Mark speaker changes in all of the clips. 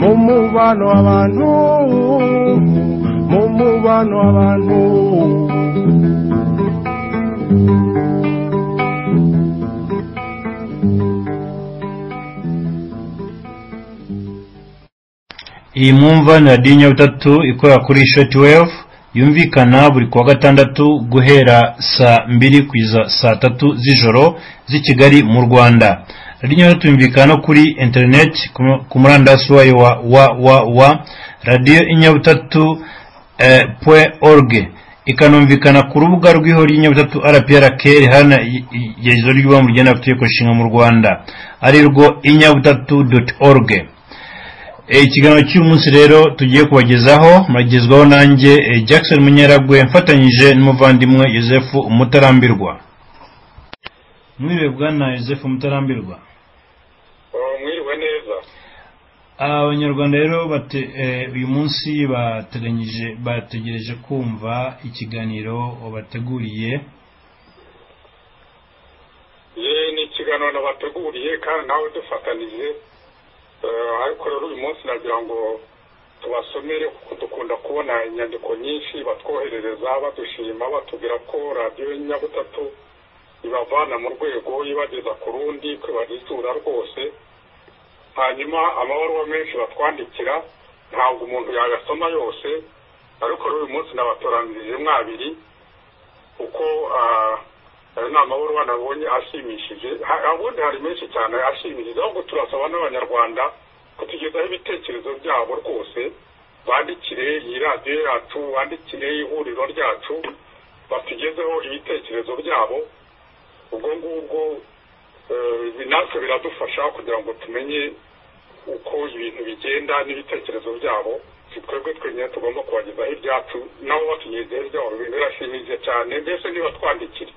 Speaker 1: mu mubano w'abantu mu mubano w'abantu
Speaker 2: iyi mwumva ni radiyo nyabutatu ikorera kuri shoti wevu yumvikana buri kuwa gatandatu guhera saa mbiri kugeza saa tatu z'ijoro z'i kigali mu rwanda radiyo nyabutatu yumvikana no kuri interineti ku murandasi wayo wa www radiyo inyabutatu pwe org ikanumvikana ku rubuga rw'ihuriro ry'inyabutatu rprk rihana igejezo ry'ubumwe ryenda amategeko nshinga mu rwanda arirwo inyabutatu doti org ikiganiro cy'umunsi rero tugiye kubagezaho muragezwaho nanjye jackson munyaragwe mfatanyije n'umuvandimwe joseph umutarambirwa mwiriwe bwana joseph umutarambirwa
Speaker 3: mwiriwe neza
Speaker 2: abanyarwanda rero uyu munsi bategereje kumva ikiganiro bateguriye
Speaker 3: ye ni ikiganiro nabateguriye kandi nawe dufatanije ariko rero uyu munsi nagira ngo tubasomere kuko dukunda kubona inyandiko nyinshi batwoherereza badushima batubwira ko radiyo nyabutatu ibavana mu rwego ibageza ku rundi itura rwose hanyuma amabaruwa menshi batwandikira ntabwo umuntu yayasoma yose ariko rero uyu munsi nabatoranirije mwabiri kuko ayo ni amabaruwa nabonye ashimishije ubundi hari menshi cyane ashimishije ahubwo turasaba n'abanyarwanda kutugezaho ibitekerezo byabo rwose bandikire iyi radiyo yacu bandikire ihuriro ryacu batugezeho ibitekerezo byabo ubwo ngubwo natwe biradufasha kugira ngo tumenye uko ibintu bigenda n'ibitekerezo byabo twebwe twenyine tugomba kubagezaho ibyacu nabo batugezeho ibyabo birashimishije cyane mbese niba twandikire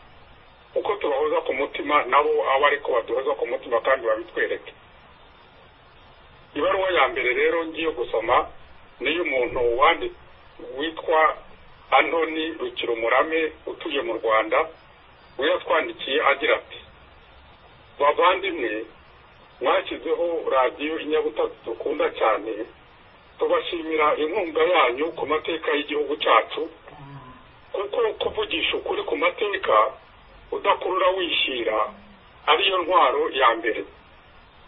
Speaker 3: uko tubahoza ku mutima nabo abo ariko baduhoza ku mutima kandi babitwereke ibaruwa ya mbere rero ngiye gusoma niyo umuntu witwa antoni rukirumurame utuye mu rwanda we yatwandikiye agira ati bavandimwe mwashyizeho radiyo inyabutatu dukunda cyane tubashimira inkunga yanyu ku mateka y'igihugu cyacu kuko kuvugisha ukuri ku mateka udakurura wishyira ariyo ntwaro ya mbere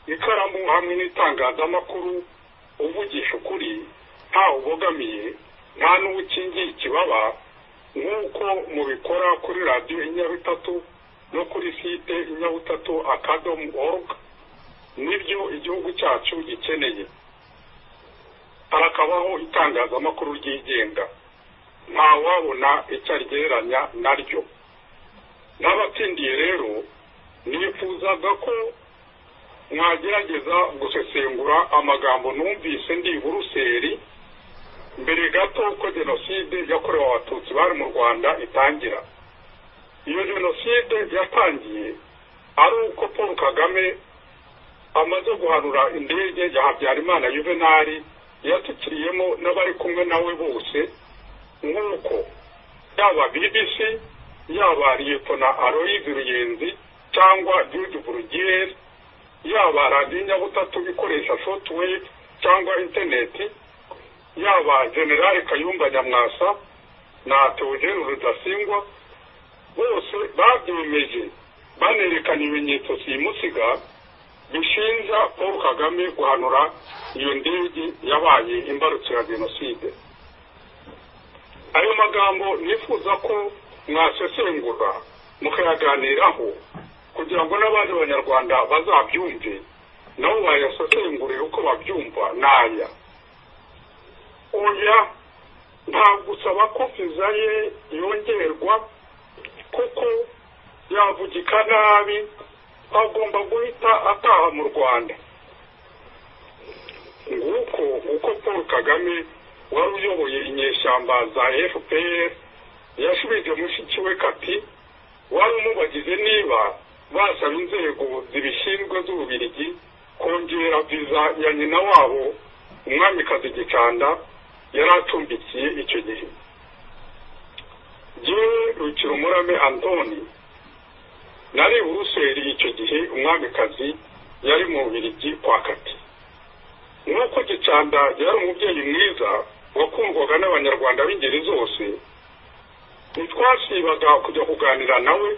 Speaker 3: ikaramu hamwe n'itangazamakuru uvugisha ukuri ntawe ubogamiye nta n'uwo ukingiye ikibaba nk'uko mubikora kuri radiyo inyabutatu no kuri site inyabutatu akadomu oruga nibyo igihugu cyacu gikeneye harakabaho itangazamakuru ryigenga ntawabona icyo aryeranya naryo n'abatsindiye rero nifuzaga ko mwagerageza gusesengura amagambo numvise ndi buruseli mbere gato ko jenoside yakorewe abatutsi bari mu rwanda itangira iyo jenoside yatangiye ari uko paul kagame amaze guhanura indege ya habyarimana yuvenali yatukiriyemo n'abari kumwe nawe bose nk'uko yaba bbc yaba liyetona aroyizi ruyenzi cyangwa jude burugiyeri yaba radiyo nyabutatu ikoresha shotuweyi cyangwa interineti yaba generale kayumba nyamwasa na teogene rudasingwa bose babyemeje banerekana ibimenyetso simusiga bishinja paul kagame guhanura iyo ndege yabaye imbarukira jenoside ayo magambo nifuza ko mwasesengura mukayaganiraho kugira ngo n'abandi banyarwanda bazabyumve nabo bayasesengurire uko babyumva n'aya oya nta gusaba ko viza ye yongerwa kuko yavugika nabi agomba guhita ataha mu rwanda nguko uko paul kagame wari uyoboye inyeshyamba za fpr yashubije mushiki we kati wari umubagize niba basaba inzego zibishinzwe z'ububirigi kongera viza ya nyina wabo umwamikazi gicanda yari acumbikiye icyo gihe yewe rukirumurame antoni nari buruseli icyo gihe umwamikazi yari mu bubirigi kwa kati nk'uko gicandage yari umubyeyi mwiza wakundwaga n'abanyarwanda b'ingeri zose ntitwasibaga kujya kuganira nawe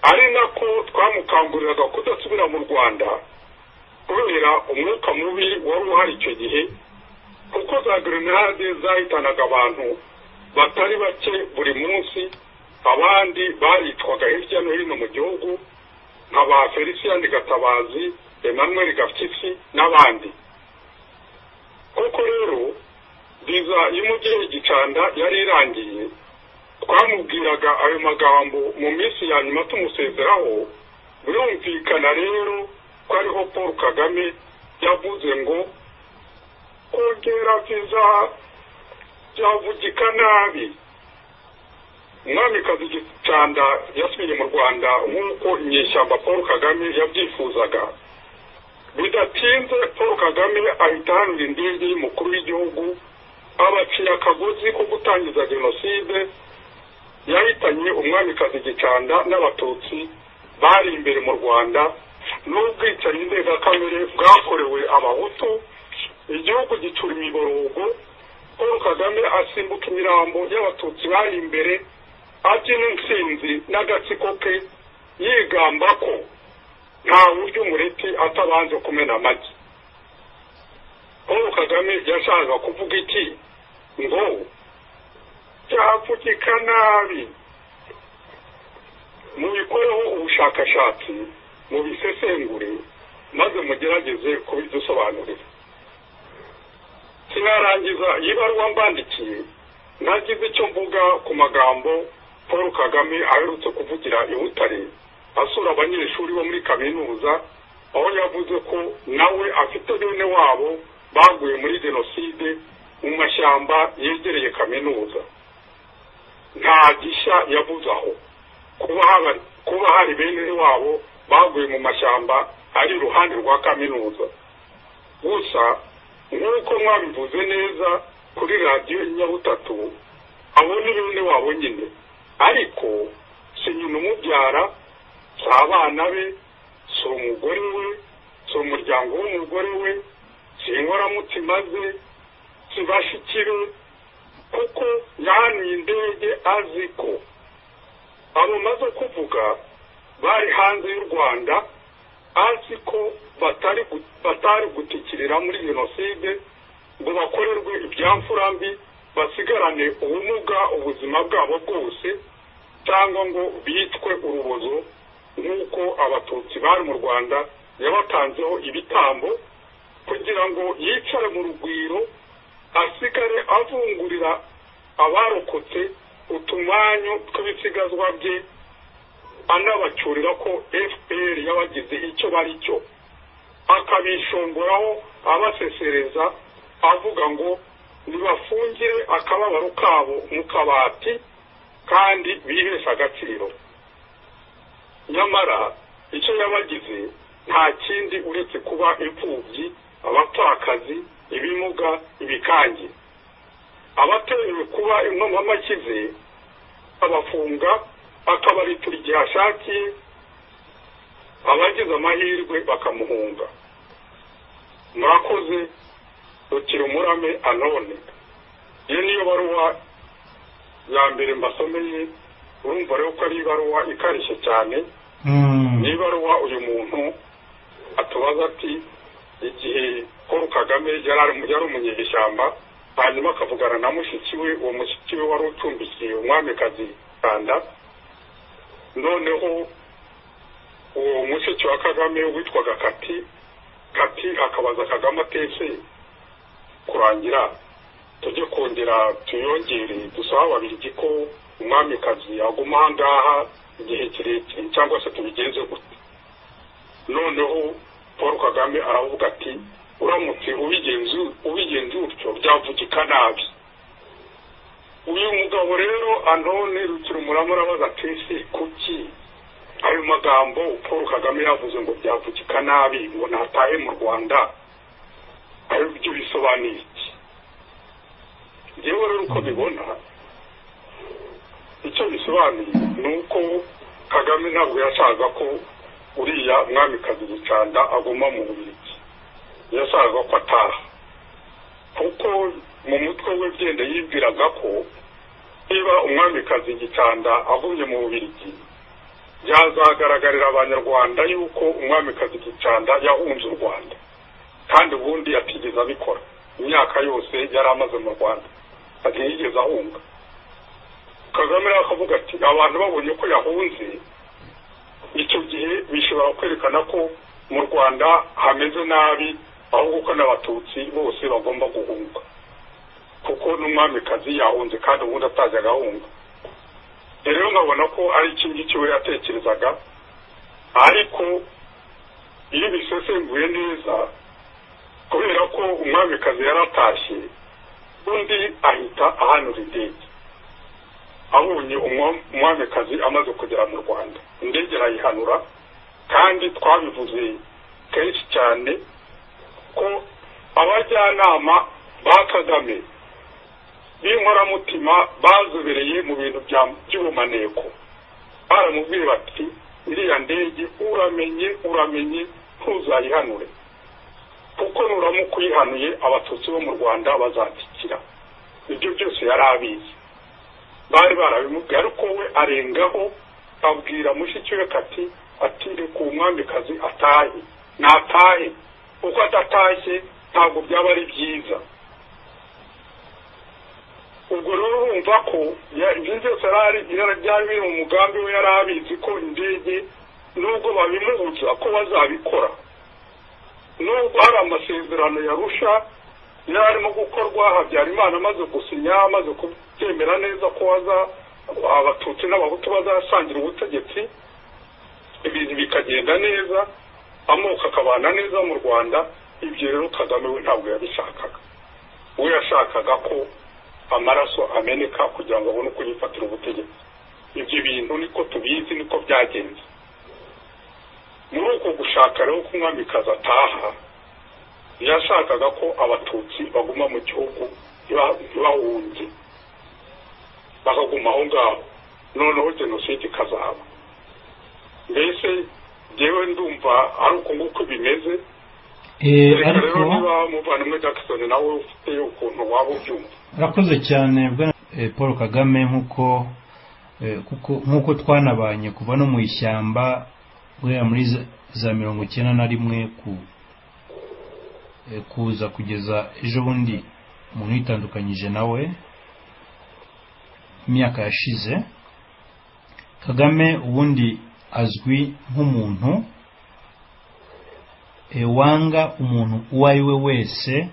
Speaker 3: ari nako twamukanguriraga kudasubira mu rwanda kubera umwuka mubi wari uhari icyo gihe kuko za grenade zahitanaga abantu batari bake buri munsi abandi baricwaga hirya no hino mu gihugu nka ba felicien gatabazi emmanuel gafyisi n'abandi koko rero viza y'umubyeyi gicanda yari irangiye twamubwiraga ayo magambo mu minsi ya nyuma tumusezeraho birumvikana rero ko ariho paul kagame yavuze ngo kongera viza byavugika nabi umwamikazi gicanda yasubiye mu rwanda nk'uko inyeshyamba paul kagame yabyifuzaga bidatinze paul kagame ahita ahanura indege y'umukuru w'igihugu abaciye akagozi ko gutangiza jenoside yahitanye umwamikazi gicanda n'abatutsi bari imbere mu rwanda n'ubwicanyi ndengakamere bwakorewe abahutu igihugu gicura imiborogo paul kagame asimbuka imirambo y'abatutsi bari imbere abyina intsinzi n'agatsiko ke yigamba ko nta buryo umureti atabanje kumena amagi paul kagame yashakaga kuvuga iki ngo byapfukika nabi mubikoreho ubushakashatsi mubisesengure maze mugerageze kubidusobanurira sinarangiza iyi baruwa mbandikiye ntagize icyo mvuga ku magambo paul kagame aherutse kuvugira i butare asura abanyeshuri bo muri kaminuza aho yavuze ko nawe afite bene wabo baguye muri jenoside mu mashyamba yegereye kaminuza nta gishya yavuze aho kuba hari bene wabo baguye mu mashyamba ari iruhande rwa kaminuza gusa nk'uko mwabivuze neza kuri radiyo nyabutatu abo ni bene wabo nyine ariko si nyina umubyara si abana be si umugore we si umuryango w'umugore we si inkoramutima ze si bashikire kuko yahaniye indege azi ko abo maze kuvuga bari hanze y'u rwanda azi ko batari gutikirira muri jenoside ngo bakorerwe ibyamfurambi basigarane ubumuga ubuzima bwabo bwose cyangwa ngo bitwe urubozo nk'uko abatutsi bari mu rwanda yabatanzeho ibitambo kugira ngo yicare mu rugwiro asigare avungurira abarokotse utumanyu tw'ibisigazwa bye anabacyurira ko fpr yabagize icyo bari cyo akabishongoraho abasesereza avuga ngo ntibafungire akababaro kabo mu kabati kandi bihesha agaciro nyamara icyo yabagize nta kindi uretse kuba imfubyi abapfakazi ibimuga ibikangi abatemewe kuba inkomamaki ze abafunga akabaritira igihe ashakiye abagize amahirwe bakamuhunga murakoze rukira umurame anone iyo niyo baruwa ya mbere mbasomeye urumva rero ko ari ibaruwa ikarishye cyane ni ibaruwa uyu muntu atubaza ati igihe paul kagame yari umunyeshyamba hanyuma akavugana na mushiki we uwo mushiki we wari ucumbikiye umwamikazi rwanda noneho uwo mushiki wa kagame witwaga kati kati akabaza kagame atese kurangira tujye kongera tuyongere dusaba babiri ko umwamikazi aguma aha ngaha igihe kirekire cyangwa se tubigenze gute noneho paul kagame aravuga ati uramutse ubigenze utyo byavugika nabi uyu mugabo rero anone rukira umuramura abaza ati kuki ayo magambo paul kagame yavuze ngo byavugika nabi ngo natahe mu rwanda ayo byo bisobanuye iki ngewe rero uko bibona icyo bisobanuye ni uko kagame ntabwo yashaka ko uriya mwamikazi gicanda aguma mu bubirigi yashakaga ko ataha kuko mu mutwe we byenda yibwiraga ko niba umwamikazi gicanda agumye mu bubirigi byazagaragarira abanyarwanda yuko umwamikazi gicanda yahunze u rwanda kandi ubundi atigeze abikora imyaka yose yari amaze mu rwanda atiyigeze ahunga kagame rero akavuga ati abantu babonye ko yahunze icyo gihe bishobora kwerekana ko mu rwanda hameze nabi ahubwo ko n'abatutsi bose bagomba guhunga kuko n'umwamikazi yahunze kandi ubundi atajyaga ahunga rero nkabona ko ari iki ngiki we yatekerezaga ariko iyo bisesenguye neza kubera ko umwamikazi yaratashye undi ahita ahanura indege abonye umwamikazi amaze kugera mu rwanda indege arayihanura kandi twabivuze kenshi cyane ko abajyanama ba kagame b'inkoramutima bazobereye mu bintu by'ubumaneko baramubwira bati iriya ndege uramenye uramenye ntuzayihanure kuko nuramuka uyihanuye abatutsi bo mu rwanda bazakikira ibyo byose yari abizi bari barabimubwiye ariko we arengaho abwira mushiki we kati atire ku mwamikazi atahe natahe uko adatashye ntabwo byaba ari byiza ubwo rero urumva ko ibyo byose byari biri mu mugambi we yari abizi ko indege nubwo babimubuza ko bazabikora nubwo hari amasezerano yarusha yari arimo gukorwa habyarimana amaze gusinya amaze kubyemera neza ko baza abatutsi n'abahutu bazasangira ubutegetsi ibintu bikagenda neza amoko akabana neza mu rwanda ibyo rero kagame we ntabwo yabishakaga we yashakaga ko amaraso ameneka kugira ngo abone uko yifatira ubutegetsi ibyo bintu niko tubizi niko byagenze muri uko gushaka rero ko umwamikazi ataha yashakaga ko abatutsi baguma mu gihugu ntibahunge bakaguma aho ngaho noneho jenoside ikazaba mbese ngewe ndumva ari uko nguko bimeze reka rero niba muvandimwe jackson nawe ufite ukuntu waba ubyumva
Speaker 2: urakoze cyane paul kagame nk'uko nk'uko twanabanye kuva no mu ishyamba guhera muri za mirongo icyenda na rimwe ku kuza kugeza ejo bundi umuntu yitandukanyije nawe imyaka yashize kagame ubundi azwi nk'umuntu wanga umuntu uwo ari we wese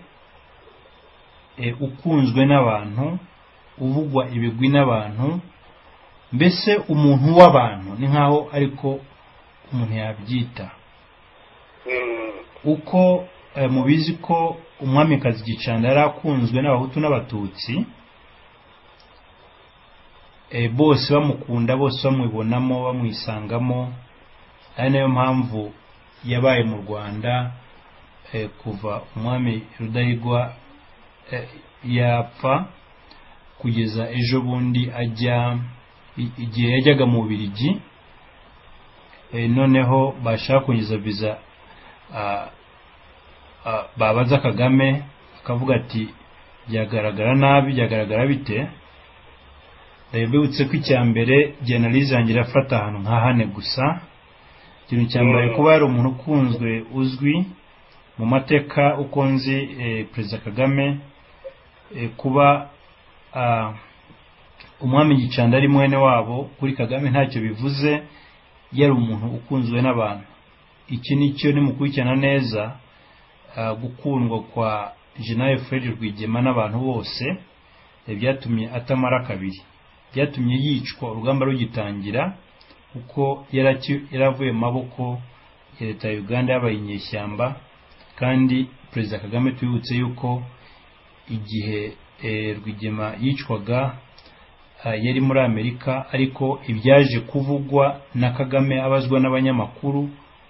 Speaker 2: ukunzwe n'abantu uvugwa ibigwi n'abantu mbese umuntu w'abantu ni nkaho ariko umuntu yabyita uko mubizi ko umwamikazi gicanda yari akunzwe n'abahutu n'abatutsi bose bamukunda bose bamwibonamo bamwisangamo ari nayo mpamvu yabaye mu rwanda kuva umwami rudahigwa yapfa kugeza ejo bundi ajya igihe yajyaga mu birigi noneho bashaka kongeza viza babaza kagame akavuga ati byagaragara nabi byagaragara bite ndabibutse ko icya mbere genali zangira afata ahantu nka hane gusa ikintu cya mbere kuba yari umuntu ukunzwe uzwi mu mateka uko nzi perezida kagame kuba umwami gicanda ari mwene wabo kuri kagame ntacyo bivuze yari umuntu ukunzwe n'abantu iki nicyo nimukurikirana neza gukundwa kwa jenaye fred rwigema n'abantu bose byatumye atamara kabiri byatumye yicwa urugamba rugitangira kuko yaravuye mu maboko ya leta ya uganda yabaye inyeshyamba kandi perezida kagame twibutse yuko igihe rwigema yicwaga yari muri amerika ariko ibyaje kuvugwa na kagame abazwa n'abanyamakuru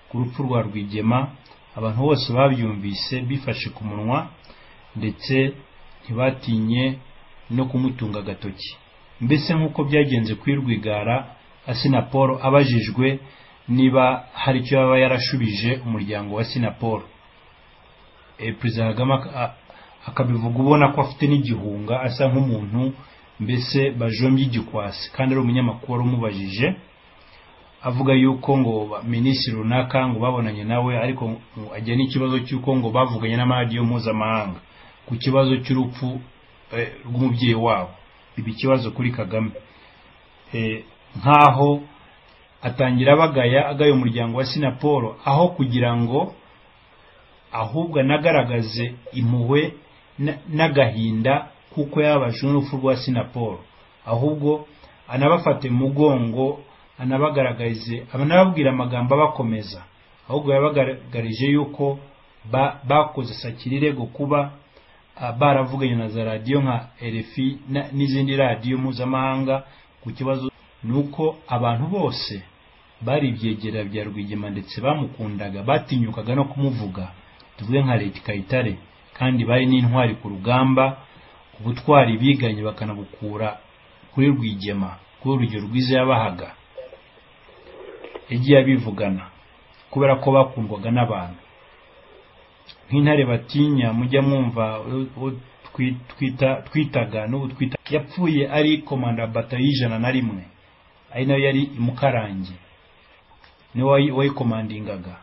Speaker 2: ku rupfu rwa rwigema abantu bose babyumvise bifashe ku munwa ndetse ntibatinye no kumutunga agatoki mbese nk'uko byagenze kuri rwigara asinaporo abajijwe niba hari icyo yaba yarashubije umuryango wa sinaporo eh, perezida kagame ak- a- akabivuga ubona ko afite n'igihunga asa nk'umuntu mbese bajombye igikwasi kandi ari umunyamakuru wari umubajije avuga yuko ngo ba- minisitiri runaka ngo babonanye nawe ariko ngo ajya n'ikibazo cy'uko ngo bavuganye n'amaradiyo mpuzamahanga ku kibazo cy'urupfu eh, rw'umubyeyi wabo ibi ikibazo kuri kagame Eh, nk'aho atangira abagaya agaya umuryango wa sinapolo aho kugira ngo ahubwo anagaragaze impuhwe na- n'agahinda kuko yababajwe n'urupfu rwa sinapolo ahubwo anabafate mugongo anabagaragarize anababwira amagambo abakomeza ahubwo yabagaragarije yuko ba- bakoze sakirirego kuba ah, baravuganye na za radiyo nka RFI na- n'izindi radiyo mpuzamahanga ku kibazo ni uko abantu bose bari ibyegera bya rwigema ndetse bamukundaga batinyukaga no kumuvuga tuvuge nka leta kayitare kandi bari n'intwari ku rugamba ubutwari biganye bakanabukura kuri rwigema kuri urugero rwiza yabahaga yagiye abivugana kubera ko bakundwaga n'abantu nk'intare batinya mujya mwumva uwo twi- twita twitaga n'ubu twita yapfuye ari komanda bata y'ijana na rimwe ari nayo yari imukarange niwe wayi- wayikomandingaga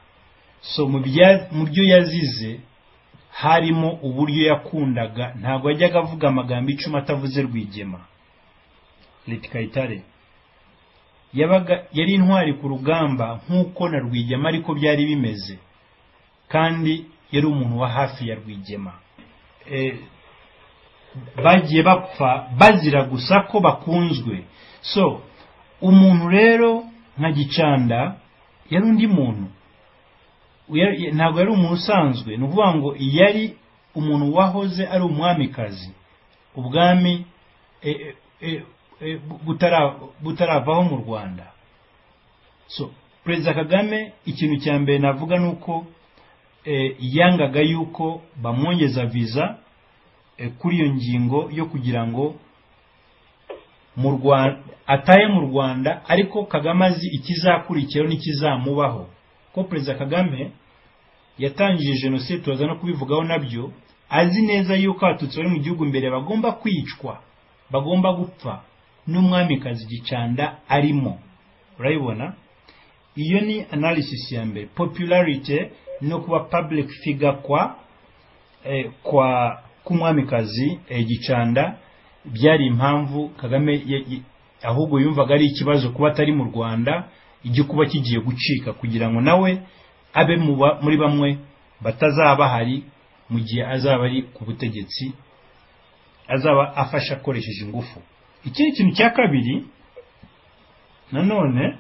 Speaker 2: so mu bya- mu byo yazize harimo uburyo yakundaga ntabwo yajyaga avuga amagambo icumi atavuze rwigema leta kayitare yabaga yari intwari ku rugamba nk'uko na rwigema ariko byari bimeze kandi yari umuntu wa hafi ya rwigema Eh, bagiye bapfa bazira gusa ko bakunzwe so umuntu rero nka gicanda yari undi muntu Yari- ntabwo yari umuntu usanzwe ni ukuvuga ngo yari umuntu wahoze ari umwamikazi ubwami eh, eh, eh, butara- butaravaho mu rwanda so perezida kagame ikintu cya mbere navuga ni uko eh, yangaga yuko bamwongeza viza eh, kuri iyo ngingo yo kugira ngo mu Rwanda ataye mu Rwanda ariko Kagame azi ikizakurikiraho n'ikizamubaho ko perezida Kagame yatangije jenoside turaza no kubivugaho nabyo azi neza yuko abatutsi bari mu gihugu imbere bagomba kwicwa bagomba gupfa n'umwamikazi gicanda arimo urayibona iyo ni analysis ya mbere popularity no kuba public figure kwa eh, kwa k'umwamikazi eh, gicanda byari impamvu kagame ya- ya- ahubwo yumvaga ari ikibazo kuba atari mu rwanda igikuba kigiye gucika kugira ngo nawe abe mu ba- muri bamwe batazaba hari mu gihe azaba ari ku butegetsi azaba afasha akoresheje ingufu ikindi kintu cya kabiri nanone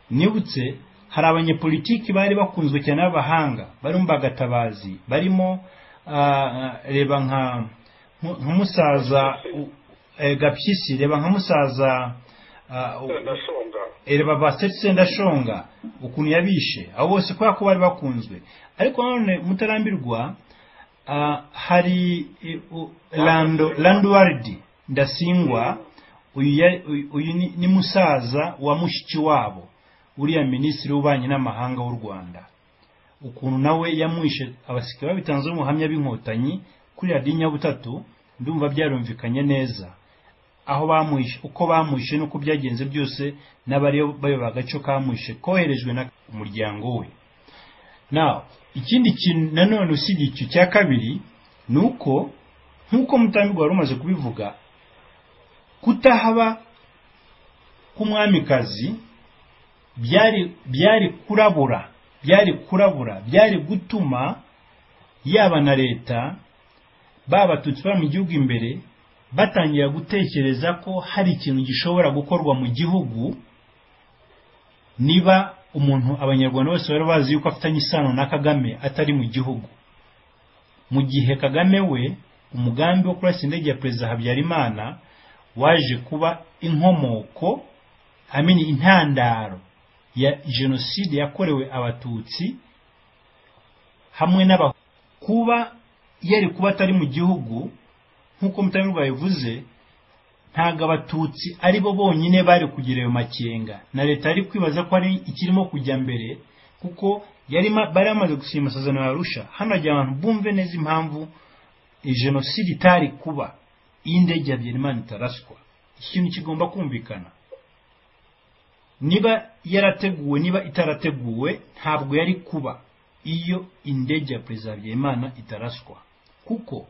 Speaker 2: nibutse hari abanyepolitiki bari bakunzwe cyane n'abahanga barimo bagatabazi barimo ah, reba nka nku- nk'umusaza u- eh, gapyisi reba nka musaza ah, u-
Speaker 3: ndashonga
Speaker 2: ereba basetse sendashonga ukuntu yabishe abo bose kubera ko bari bakunzwe ariko nanone mutarambirwa ah, hari eh, u- Lando- landward ndasingwa uyu ya- uyu- uyu ni- ni musaza wa mushiki wabo uriya minisitiri w'ububanyi n'amahanga w'u rwanda ukuntu nawe yamwishe abasirikare babitanze umuhamya b'inkotanyi kuri radiyo nyabutatu ndumva byarumvikanye neza aho bamwishe uko bamwishe n'uko byagenze byose n'abari bayoba agace kamwishe koherejwe na umuryango we now ikindi kintu nanone usibye icyo cya kabiri ni uko nk'uko mutambirwa wari umaze kubivuga kutahaba k'umwamikazi byari byari kurabura byari kurabura byari gutuma yaba na leta ba batutsi baba mu gihugu imbere batangira gutekereza ko hari ikintu gishobora gukorwa mu gihugu niba umuntu abanyarwanda bose bari bazi yuko afitanye isano na kagame atari mu gihugu mu gihe kagame we umugambi wo kurasa indege ya perezida habyarimana waje kuba inkomoko amini intandaro ya jenoside yakorewe abatutsi hamwe n'aba kuba yari kuba atari mu gihugu nk'uko mutamirwa yavuze ntabwo abatutsi ari bo bonyine bari kugira ayo makenga na leta yari kwibaza ko hari ikirimo kujya mbere kuko yari ma- bari bamaze gusinya amasezerano ya arusha hano hajya abantu bumve neza impamvu eh, jenoside itari kuba iyo indege ya biyerimana itaraswa ikintu kigomba kumvikana niba yarateguwe niba itarateguwe ntabwo yari kuba iyo indege ya perezida habyarimana itaraswa kuko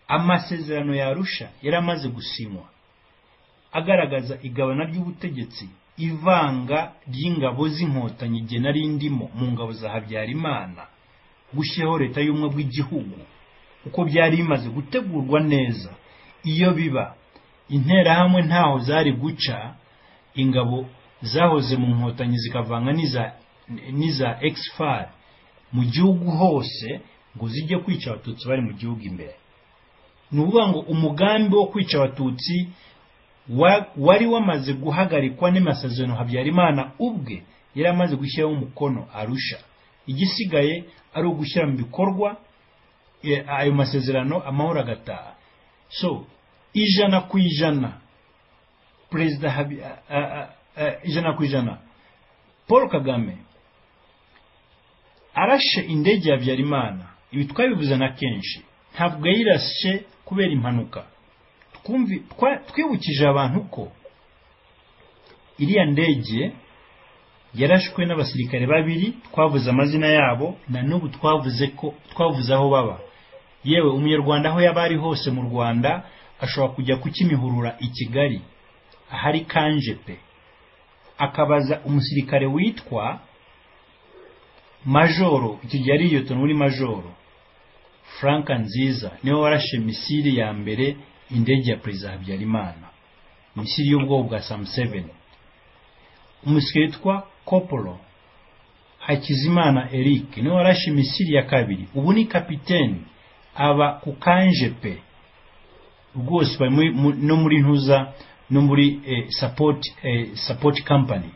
Speaker 2: amasezerano ya arusha yari amaze gusinywa agaragaza igabana ry'ubutegetsi ivanga ry'ingabo z'inkotanyi igihe nari ndimo mu ngabo za habyarimana gushyiraho leta y'ubumwe bw'igihugu uko byari bimaze gutegurwa neza iyo biba interahamwe ntaho zari guca ingabo zahoze mu nkotanyi zikavanga n'iza n'iza exfar mu gihugu hose ngo zijye kwica abatutsi bari mu gihugu imbere ni ukuvuga ngo umugambi wo kwica abatutsi wa- wari wamaze guhagarikwa n'amasezerano habyarimana ubwe yari amaze gushyiraho umukono arusha igisigaye ari ugushyira mu bikorwa eh, ayo masezerano amahoro agataha so ijana ku ijana perezida Habi- a- a- a- ijana ku ijana paul kagame arashe indege ya habyarimana ibi twabivuze na kenshi ntabwo yayirashe kubera impanuka twumvi twa- twibukije abantu ko iriya ndege yarashwe n'abasirikare babiri twavuze amazina yabo na n'ubu twavuze ko twavuze aho baba yewe umunyarwanda aho yaba ari hose mu rwanda ashobora kujya kukimihurura i kigali ahari kanje pe akabaza umusirikare witwa majoro icyo gihe ari yotoni muri majoro frank nziza niwe warashe misiri ya mbere indege ya perezida habyarimana misiri y'ubwoko bwa sam 7 umusirikare witwa kopolo hakizimana eric niwe warashe misiri ya kabiri ubu ni kapiteni aba ku kanje pe rwose bari muri- mu- no muri ntuza no muri eh, support, eh, support company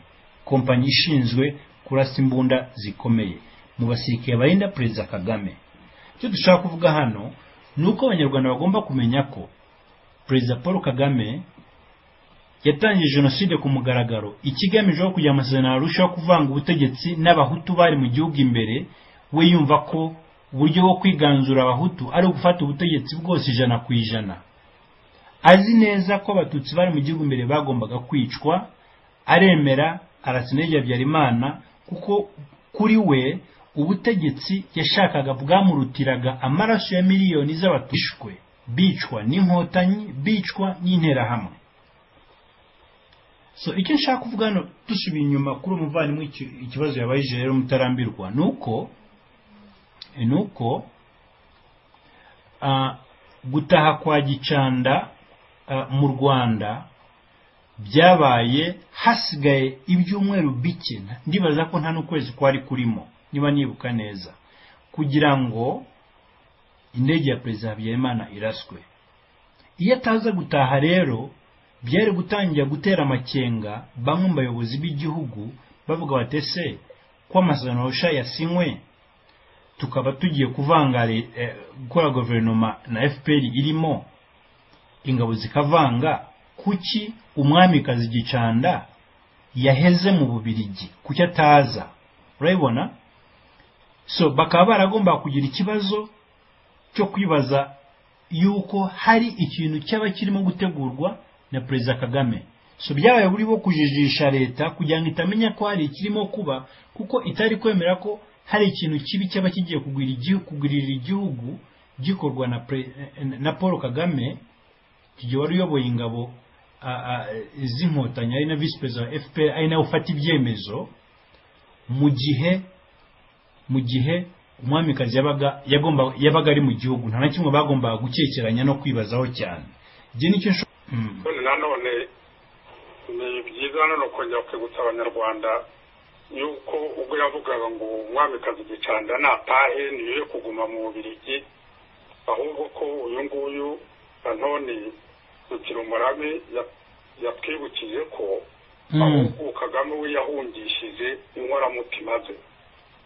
Speaker 2: kompanyi ishinzwe kurasa imbunda zikomeye mu basirikare barinda perezida kagame icyo dushaka kuvuga hano ni uko abanyarwanda bagomba kumenya ko perezida paul kagame yatangije jenoside ku mugaragaro ikigamije aho kugira amasezerano arushaho kuvanga ubutegetsi n'abahutu bari mu gihugu imbere we yumva ko uburyo bwo kwiganzura abahutu ari ugufata ubutegetsi bwose ijana ku ijana azi neza ko abatutsi bari mu gihugu imbere bagombaga kwicwa aremera arasinege habyarimana kuko kuri we ubutegetsi yashakaga bwamurutiraga amaraso ya miliyoni z'abatishwe bicwa n'inkotanyi bicwa n'interahamwe so icyo nshaka kuvuga hano dusubiye inyuma kuri umuvandimwe iki- ikibazo yabayije rero mutarambirwa ni uko ni uko ah, gutaha kwa gicanda ah, mu rwanda byabaye hasigaye ibyumweru bike nta- ndibaza ko nta n'ukwezi kwari kurimo niba nibuka neza kugira ngo indege ya perezida habyarimana iraswe iyo ataza gutaha rero byari gutangira gutera amakenga bamwe mu bayobozi b'igihugu bavuga bati ese ko amasezerano arusha yasinywe tukaba tugiye kuvanga le- eh, gukora guverinoma na fpr irimo ingabo zikavanga kuki umwamikazi gicanda yaheze mu bubirigi kuki ataza urabibona so bakaba baragomba kugira ikibazo cyo kwibaza yuko hari ikintu cyaba kirimo gutegurwa na perezida kagame so byabaye buri bo kujijisha leta kugira ngo itamenya ko hari ikirimo kuba kuko itari kwemera ko hari ikintu kibi cyaba kigiye kugwira igihugu kugwirira igihugu gikorwa na, pre, na paul kagame igihe wari uyoboye ingabo a- a- z'inkotanyi ari na visi perezida wa fpr ari nawe ufata ibyemezo mu gihe mu gihe umwamikazi yabaga yagomba yabaga ari mu gihugu nta na kimwe bagombaga gukekeranya no kwibazaho cyane njye nicyo nsho- Mm.
Speaker 3: none nanone ni byiza nanone kongera kwibutsa abanyarwanda yuko ubwo yavugaga ngo umwamikazi gicanda natahe ntibibe kuguma mu bubirigi ahubwo ko uyu nguyu nanone rukira umurame ya- yatwibukije ko
Speaker 2: Mm.
Speaker 3: ahubwo kagame we yahungishije inkoramutima ze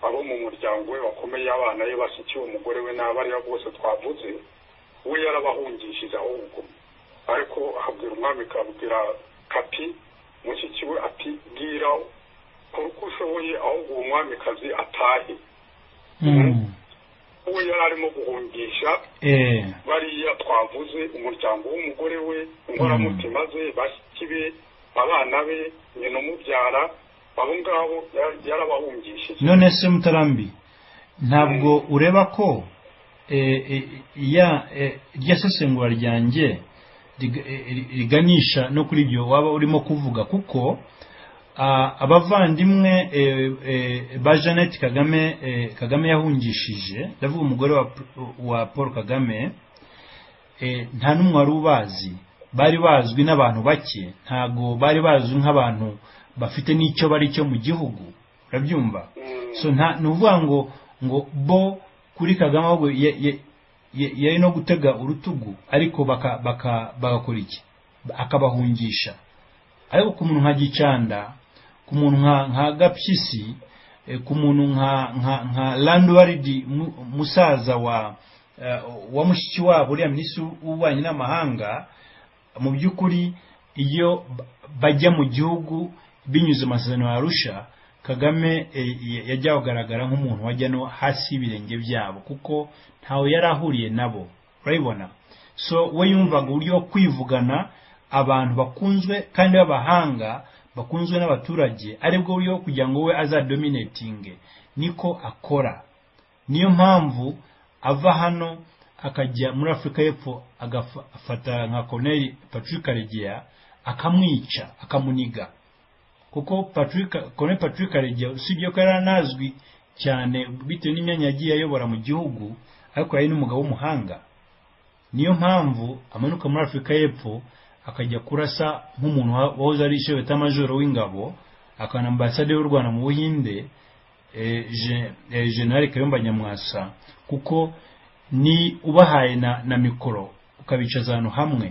Speaker 3: abo mu muryango we bakomeye abana be bashyikiye umugore we n'abo aribo bose twavuze we yarabahungishije ahubwo ariko abwira umwami abwira kapi mushiki we ati bwira kora uko ushoboye ahubwo uwo mwamikazi atahe uwo yari arimo guhungisha
Speaker 2: eee
Speaker 3: bariya twavuze umuryango w'umugore we inkoramutima ze bashiki be abana be nyina umubyara abo ngabo ya- yarabahungishije
Speaker 2: none se mutarambi ntabwo ureba ko eh, eh, ya eh, irya sesengura ryanjye rig- eh, riganisha no kuri ibyo waba urimo kuvuga kuko ah, abavandimwe eh, eh, ba jeannette kagame eh, kagame yahungishije ndavuga umugore wa Pr- wa paul kagame eh, nta n'umwe wari ubazi bari bazwi n'abantu bake ntago bari bazwi nk'abantu bafite n'icyo bari cyo mu gihugu urabyumva
Speaker 3: Mm.
Speaker 2: so nta ni ukuvuga ngo ngo bo kuri kagame ahubwo ya- ya- ya- yari no gutega urutugu ariko baka- baka- bagakora iki akabahungisha ariko ku muntu nka gicanda ku muntu nka nka gapyisi eh, ku muntu nka nka nka landuwaridi mu- musaza wa eh, wa mushiki wabo uriya minisitiri w'ububanyi n'amahanga mu by'ukuri iyo ba- bajya mu gihugu binyuze mu masezerano ya arusha kagame eh, ya- yajya kugaragara nk'umuntu wajya no hasi y'ibirenge byabo kuko ntawe yari ahuriye nabo urabibona so we yumvaga uburyo bwo kwivugana abantu bakunzwe kandi b'abahanga bakunzwe n'abaturage aribwo buryo bwo kugira ngo we azadominatinge niko akora niyo mpamvu ava hano akajya muri afurika y'epfo agafata nka colonel patrick karegeya akamwica akamuniga kuko patrick colonel patrick karegeya usibye ko yari anazwi cyane bitewe n'imyanya yagiye ayobora mu gihugu ariko yari n'umugabo w'umuhanga niyo mpamvu amanuka muri afurika y'epfo akajya kurasa nk'umuntu wa- wahoze ari shebetamajoro w'ingabo akana ambasade y'u rwanda mu buhinde eh, Je- eh, general kayumba nyamwasa kuko ni ubahaye na, na mikoro ukabicaza ahantu hamwe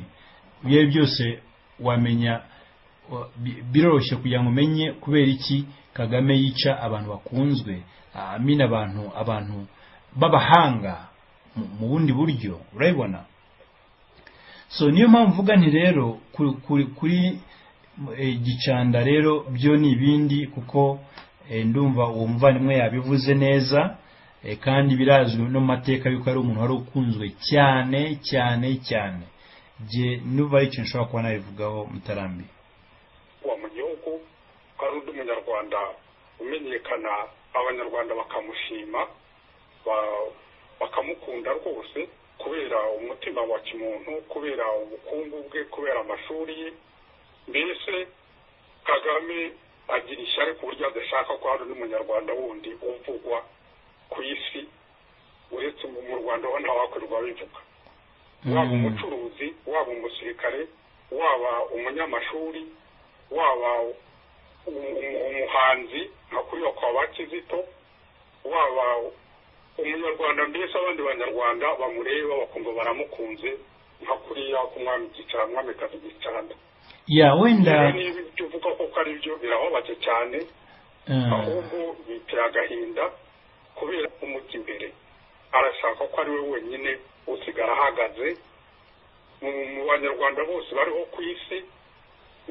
Speaker 2: ibyo ari byo byose wamenya wa- bi- biroroshye kugira ngo umenye kubera iki kagame yica abantu bakunzwe ah, amina abantu abantu b'abahanga mu- mu bundi buryo urabibona so niyo mpamvu mvuga nti rero kuri, kuri, kuri eh, gicanda rero byo ni ibindi kuko eh, ndumva uwo muvandimwe yabivuze neza eh, kandi birazwi no mu mateka yuko ari umuntu wari ukunzwe cyane cyane cyane je nuba ari ikintu nshobora kuba nabivugaho mutarambi
Speaker 3: kuba mu gihugu ko ari undi munyarwanda umenyekana abanyarwanda bakamushima ba- bakamukunda rwose kubera umutima wa kimuntu kubera ubukungu bwe kubera amashuri ye mbese kagame agira ishyari ku buryo adashaka ko hari undi munyarwanda wundi uvugwa ku isi uretse mu mu rwanda ho ntawakorerwa bivuga waba
Speaker 2: Mm.
Speaker 3: umucuruzi waba umusirikare waba umunyamashuri waba um- um- umuhanzi nka kuri bakaba bakizito waba umunyarwanda mbese abandi banyarwanda bamureba bakumva baramukunze nka kuriya ku mwami gicara mwamikazi gicanda
Speaker 2: ya wenda
Speaker 3: rero niba ibyo uvuga koko ari byo birababake cyane
Speaker 2: eh,
Speaker 3: ahubwo bitera agahinda kubera umujya imbere arashaka ko ari we wenyine usigara ahagaze mu mu banyarwanda bose bariho ku isi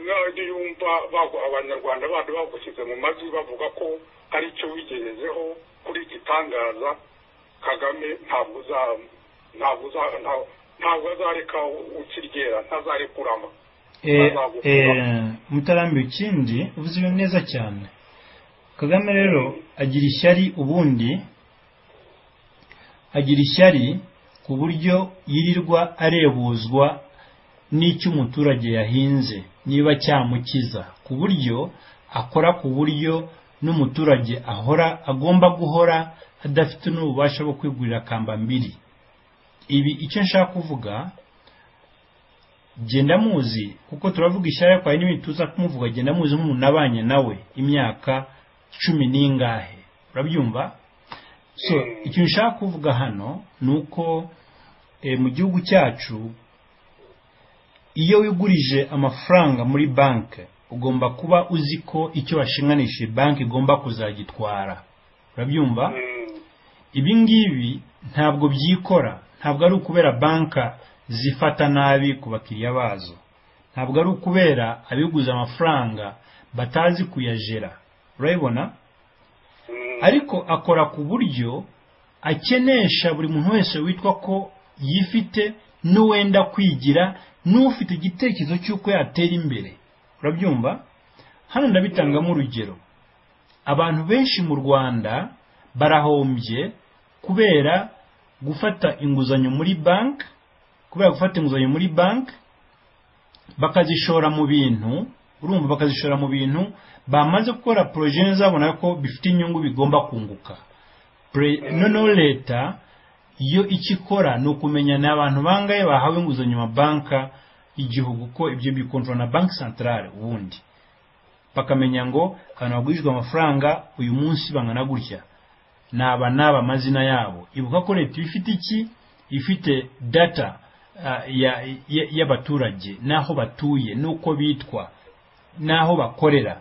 Speaker 3: nk'ayo yumva bagu- abanyarwanda bandi bagushyize mu majwi bavuga ko hari icyo wigejejeho kuri igitangaza kagame ntabwo uza- ntabwo uza- nta- ntabwo azareka ukiryera ntazarekurama
Speaker 2: eh, eh, mutarambi ikindi uvuze ibintu neza cyane kagame rero agira ishyari ubundi agira ishyari ku buryo yirirwa arebuzwa n'icyo umuturage yahinze niba cyamukiza ku buryo akora ku buryo n'umuturage ahora agomba guhora adafite n'ububasha bwo kwigurira kamba mbiri ibi icyo nshaka kuvuga genda muzi kuko turavuga ishyari ariko hari n'ibindi tuza kumuvuga genda muzi nk'umuntu nabanye nawe imyaka cumi n'ingahe urabyumva so
Speaker 3: Mm.
Speaker 2: ikintu nshaka kuvuga hano ni uko eh, mu gihugu cyacu iyo wigurije amafaranga muri banki ugomba kuba uzi ko icyo washinganishije banki igomba kuzagitwara urabyumva
Speaker 3: Mm,
Speaker 2: ibi ngibi ntabwo byikora ntabwo ari ukubera banka zifata nabi ku bakiriya bazo ntabwo ari ukubera abiguze amafaranga batazi kuyajera urabibona
Speaker 3: mm.
Speaker 2: ariko akora ku buryo akenesha buri muntu wese witwa ko yifite n'uwenda kwigira n'ufite igitekerezo cy'uko yatera imbere urabyumva hano ndabitangamo urugero abantu benshi mu rwanda barahombye kubera gufata inguzanyo muri banki kubera gufata inguzanyo muri banki bakazishora mu bintu urumva bakazishora mu bintu bamaze gukora poroje zabona ko bifite inyungu bigomba kunguka Pre- noneho leta yo icyo ikora ni ukumenya ni abantu bangaye bahawe inguzanyo banka y'igihugu ko ibyo bikontorora na banki santarare ubundi bakamenya ngo ahantu hagurijwe amafaranga uyu munsi bangana gutya naba naba amazina yabo ibuka ko leta iba ifite iki ifite data ah, ya- ya- y'abaturage n'aho batuye n'uko bitwa n'aho bakorera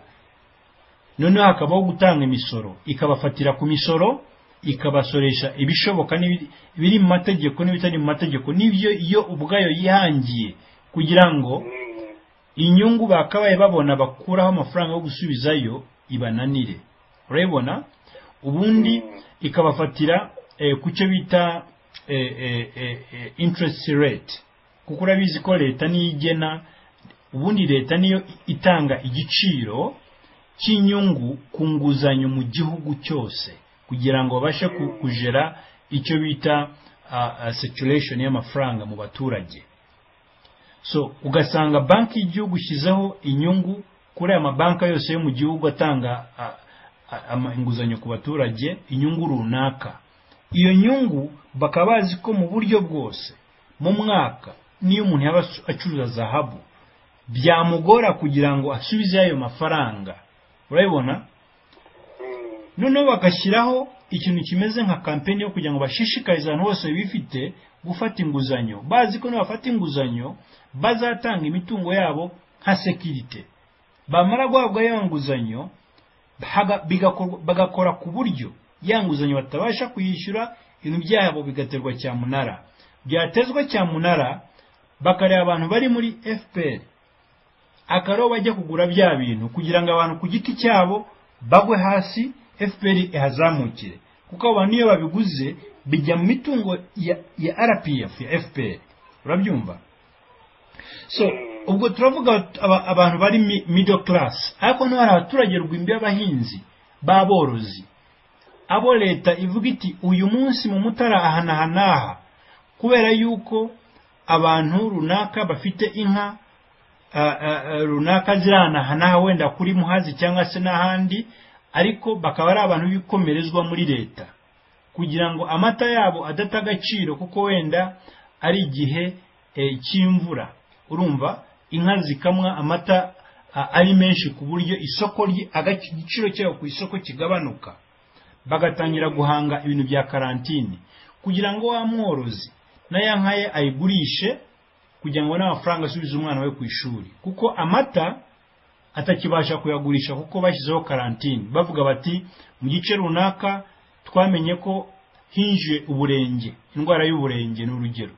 Speaker 2: noneho hakabaho gutanga imisoro ikabafatira ku misoro ikabasoresha ibishoboka n'ibiri- ibiri mu mategeko n'ibitari mu mategeko n'ibyo yo ubwayo yihangiye kugira ngo
Speaker 3: Mm.
Speaker 2: inyungu bakabaye babona bakuraho amafaranga yo gusubizayo ibananire urabibona ubundi ikabafatira eh, ku cyo bita eh, eh, eh, eh, interest rate kuko urabizi ko leta niyo igena ubundi leta niyo itanga igiciro cy'inyungu ku nguzanyo mu gihugu cyose kugira ngo babashe ku- kugera icyo bita uh, uh, saturation y'amafaranga mu baturage so ugasanga banki y'igihugu ishyizeho inyungu kuri aya mabanki yose yo mu gihugu atanga a- a- ama- inguzanyo ku baturage inyungu runaka iyo nyungu bakaba bazi ko mu buryo bwose mu mwaka niyo umuntu yaba acu- acuruza zahabu byamugora kugira ngo asubize ayo mafaranga urabibona
Speaker 3: Mm.
Speaker 2: noneho bagashyiraho ikintu kimeze nka kampeni yo kugira ngo bashishikarize abantu bose bifite gufata inguzanyo bazi ko nibafata inguzanyo bazatanga imitungo yabo nka sekirite bamara guhabwa ya nguzanyo haga- bigakorwa- bagakora ku buryo ya nguzanyo batabasha kuyishyura ibintu byabo bigaterwa cyamunara byatezwa cyamunara bakareba abantu bari muri fpr akariho bajya kugura bya bintu kugira ngo abantu ku giti cyabo bagwe hasi fpr ihazamukire kuko abo bantu iyo babiguze bijya mu mitungo ya, ya rpf ya fpr urabyumva so ubwo turavuga aba- abantu bari mi- middle class ariko niho hari abaturage rwimbi b'abahinzi b'aborozi abo leta ivuga iti uyu munsi mu mutara aha n'aha n'aha kubera yuko abantu runaka bafite inka ah, ah, ah, runaka ziri ahantu aha n'aha wenda kuri muhazi cyangwa se n'ahandi ariko bakaba ari abantu b'ibikomerezwa muri leta kugira ngo amata yabo adata agaciro kuko wenda ari igihe eh, cy'imvura urumva inka zikamwa amata ah, ari menshi ku buryo isoko rye agaci- igiciro cyayo ku isoko kigabanuka bagatangira guhanga ibintu bya karantini kugira ngo wa mworozi na ya nka ye ayigurishe kugira ngo n'amafaranga asubize umwana we ku ishuri kuko amata atakibasha kuyagurisha kuko bashyizeho karantini bavuga bati mu gice runaka twamenye ko hinjiye uburenge indwara y'uburenge ni urugero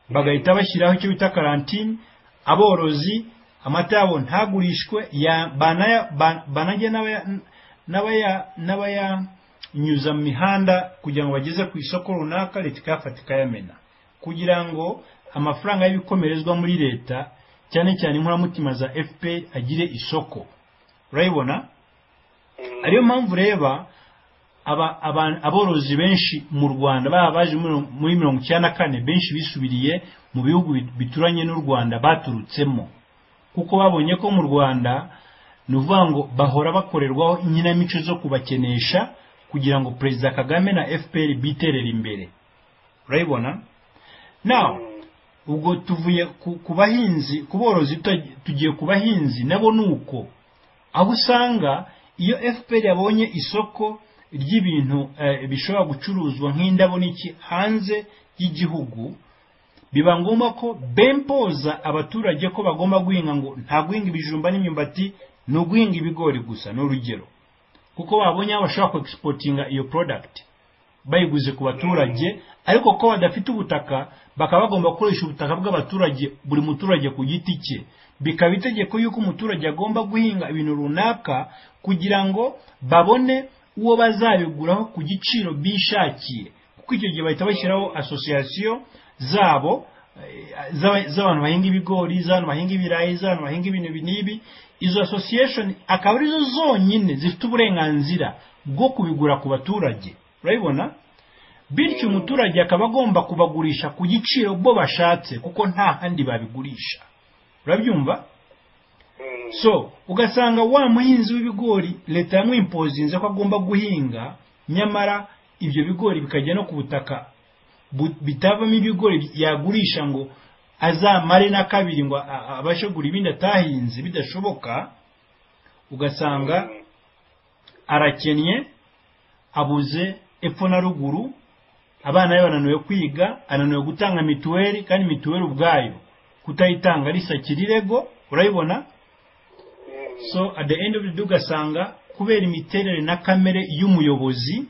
Speaker 2: bagahita bashyiraho icyo bita karantini aborozi amata yabo ntagurishwe ya- banaya- ba- banajye n'abaya- n'abaya- n'abayanyuza mu mihanda kugira ngo bageze ku isoko runaka leta ikayafata ikayamena kugira ngo amafaranga y'ibikomerezwa muri leta cyane cyane inkoramutima za fpr agire isoko urayibona
Speaker 3: Mm.
Speaker 2: ariyo mpamvu reba aba- aba- aborozi benshi mu rwanda baba baje muri- muri mirongo icyenda na kane benshi bisubiriye mu bihugu bit- bituranye n'u rwanda baturutsemo kuko babonye ko mu rwanda ni ukuvuga ngo bahora bakorerwaho inkinamico zo kubakenesha kugira ngo perezida kagame na fpr biterere imbere urayibona nawe ubwo tuvuye ku, ku bahinzi ku borozi tuta- tugiye ku bahinzi nabo ni uko aho usanga iyo fpr yabonye isoko ry'ibintu eh, bishobora gucuruzwa nk'indabo n'iki hanze y'igihugu biba ngombwa ko bempoza abaturage ko bagomba guhinga ngo nta guhinga ibijumba n'imyumbati ni uguhinga ibigori gusa ni urugero kuko babonye aho bashobora kuexportinga iyo product bayiguze ku baturage ariko ko badafite ubutaka bakaba bagomba gukoresha ubutaka bw'abaturage buri muturage ku giti cye bikaba itegeko yuko umuturage agomba guhinga ibintu runaka kugira ngo babone uwo bazabiguraho ku giciro bishakiye kuko icyo gihe bahita bashyiraho asosiyasiyo zabo eh, z'aba- z'abantu bahinga ibigori z'abantu bahinga ibirayi z'abantu bahinga ibintu ibi n'ibi izo association akaba arizo zonyine zifite uburenganzira bwo kubigura ku baturage urabibona bityo umuturage akaba agomba kubagurisha ku giciro bo bashatse kuko nta handi babigurisha urabyumva
Speaker 3: Mm.
Speaker 2: so ugasanga wa muhinzi w'ibigori leta yamwimpozinze ko agomba guhinga nyamara ibyo bigori bikajya no ku butaka bu- bitavamo ibigori yagurisha ngo azamare na kabiri ngo a- a- abashe kugura ibindi atahinze bidashoboka ugasanga
Speaker 3: Mm.
Speaker 2: arakennye abuze epfo na ruguru abana be bananiwe kwiga ananiwe gutanga mituweli kandi mituweli ubwayo kutayitanga risakira irego urayibona
Speaker 3: Mm.
Speaker 2: so at the end of the day ugasanga kubera imiterere na kamere y'umuyobozi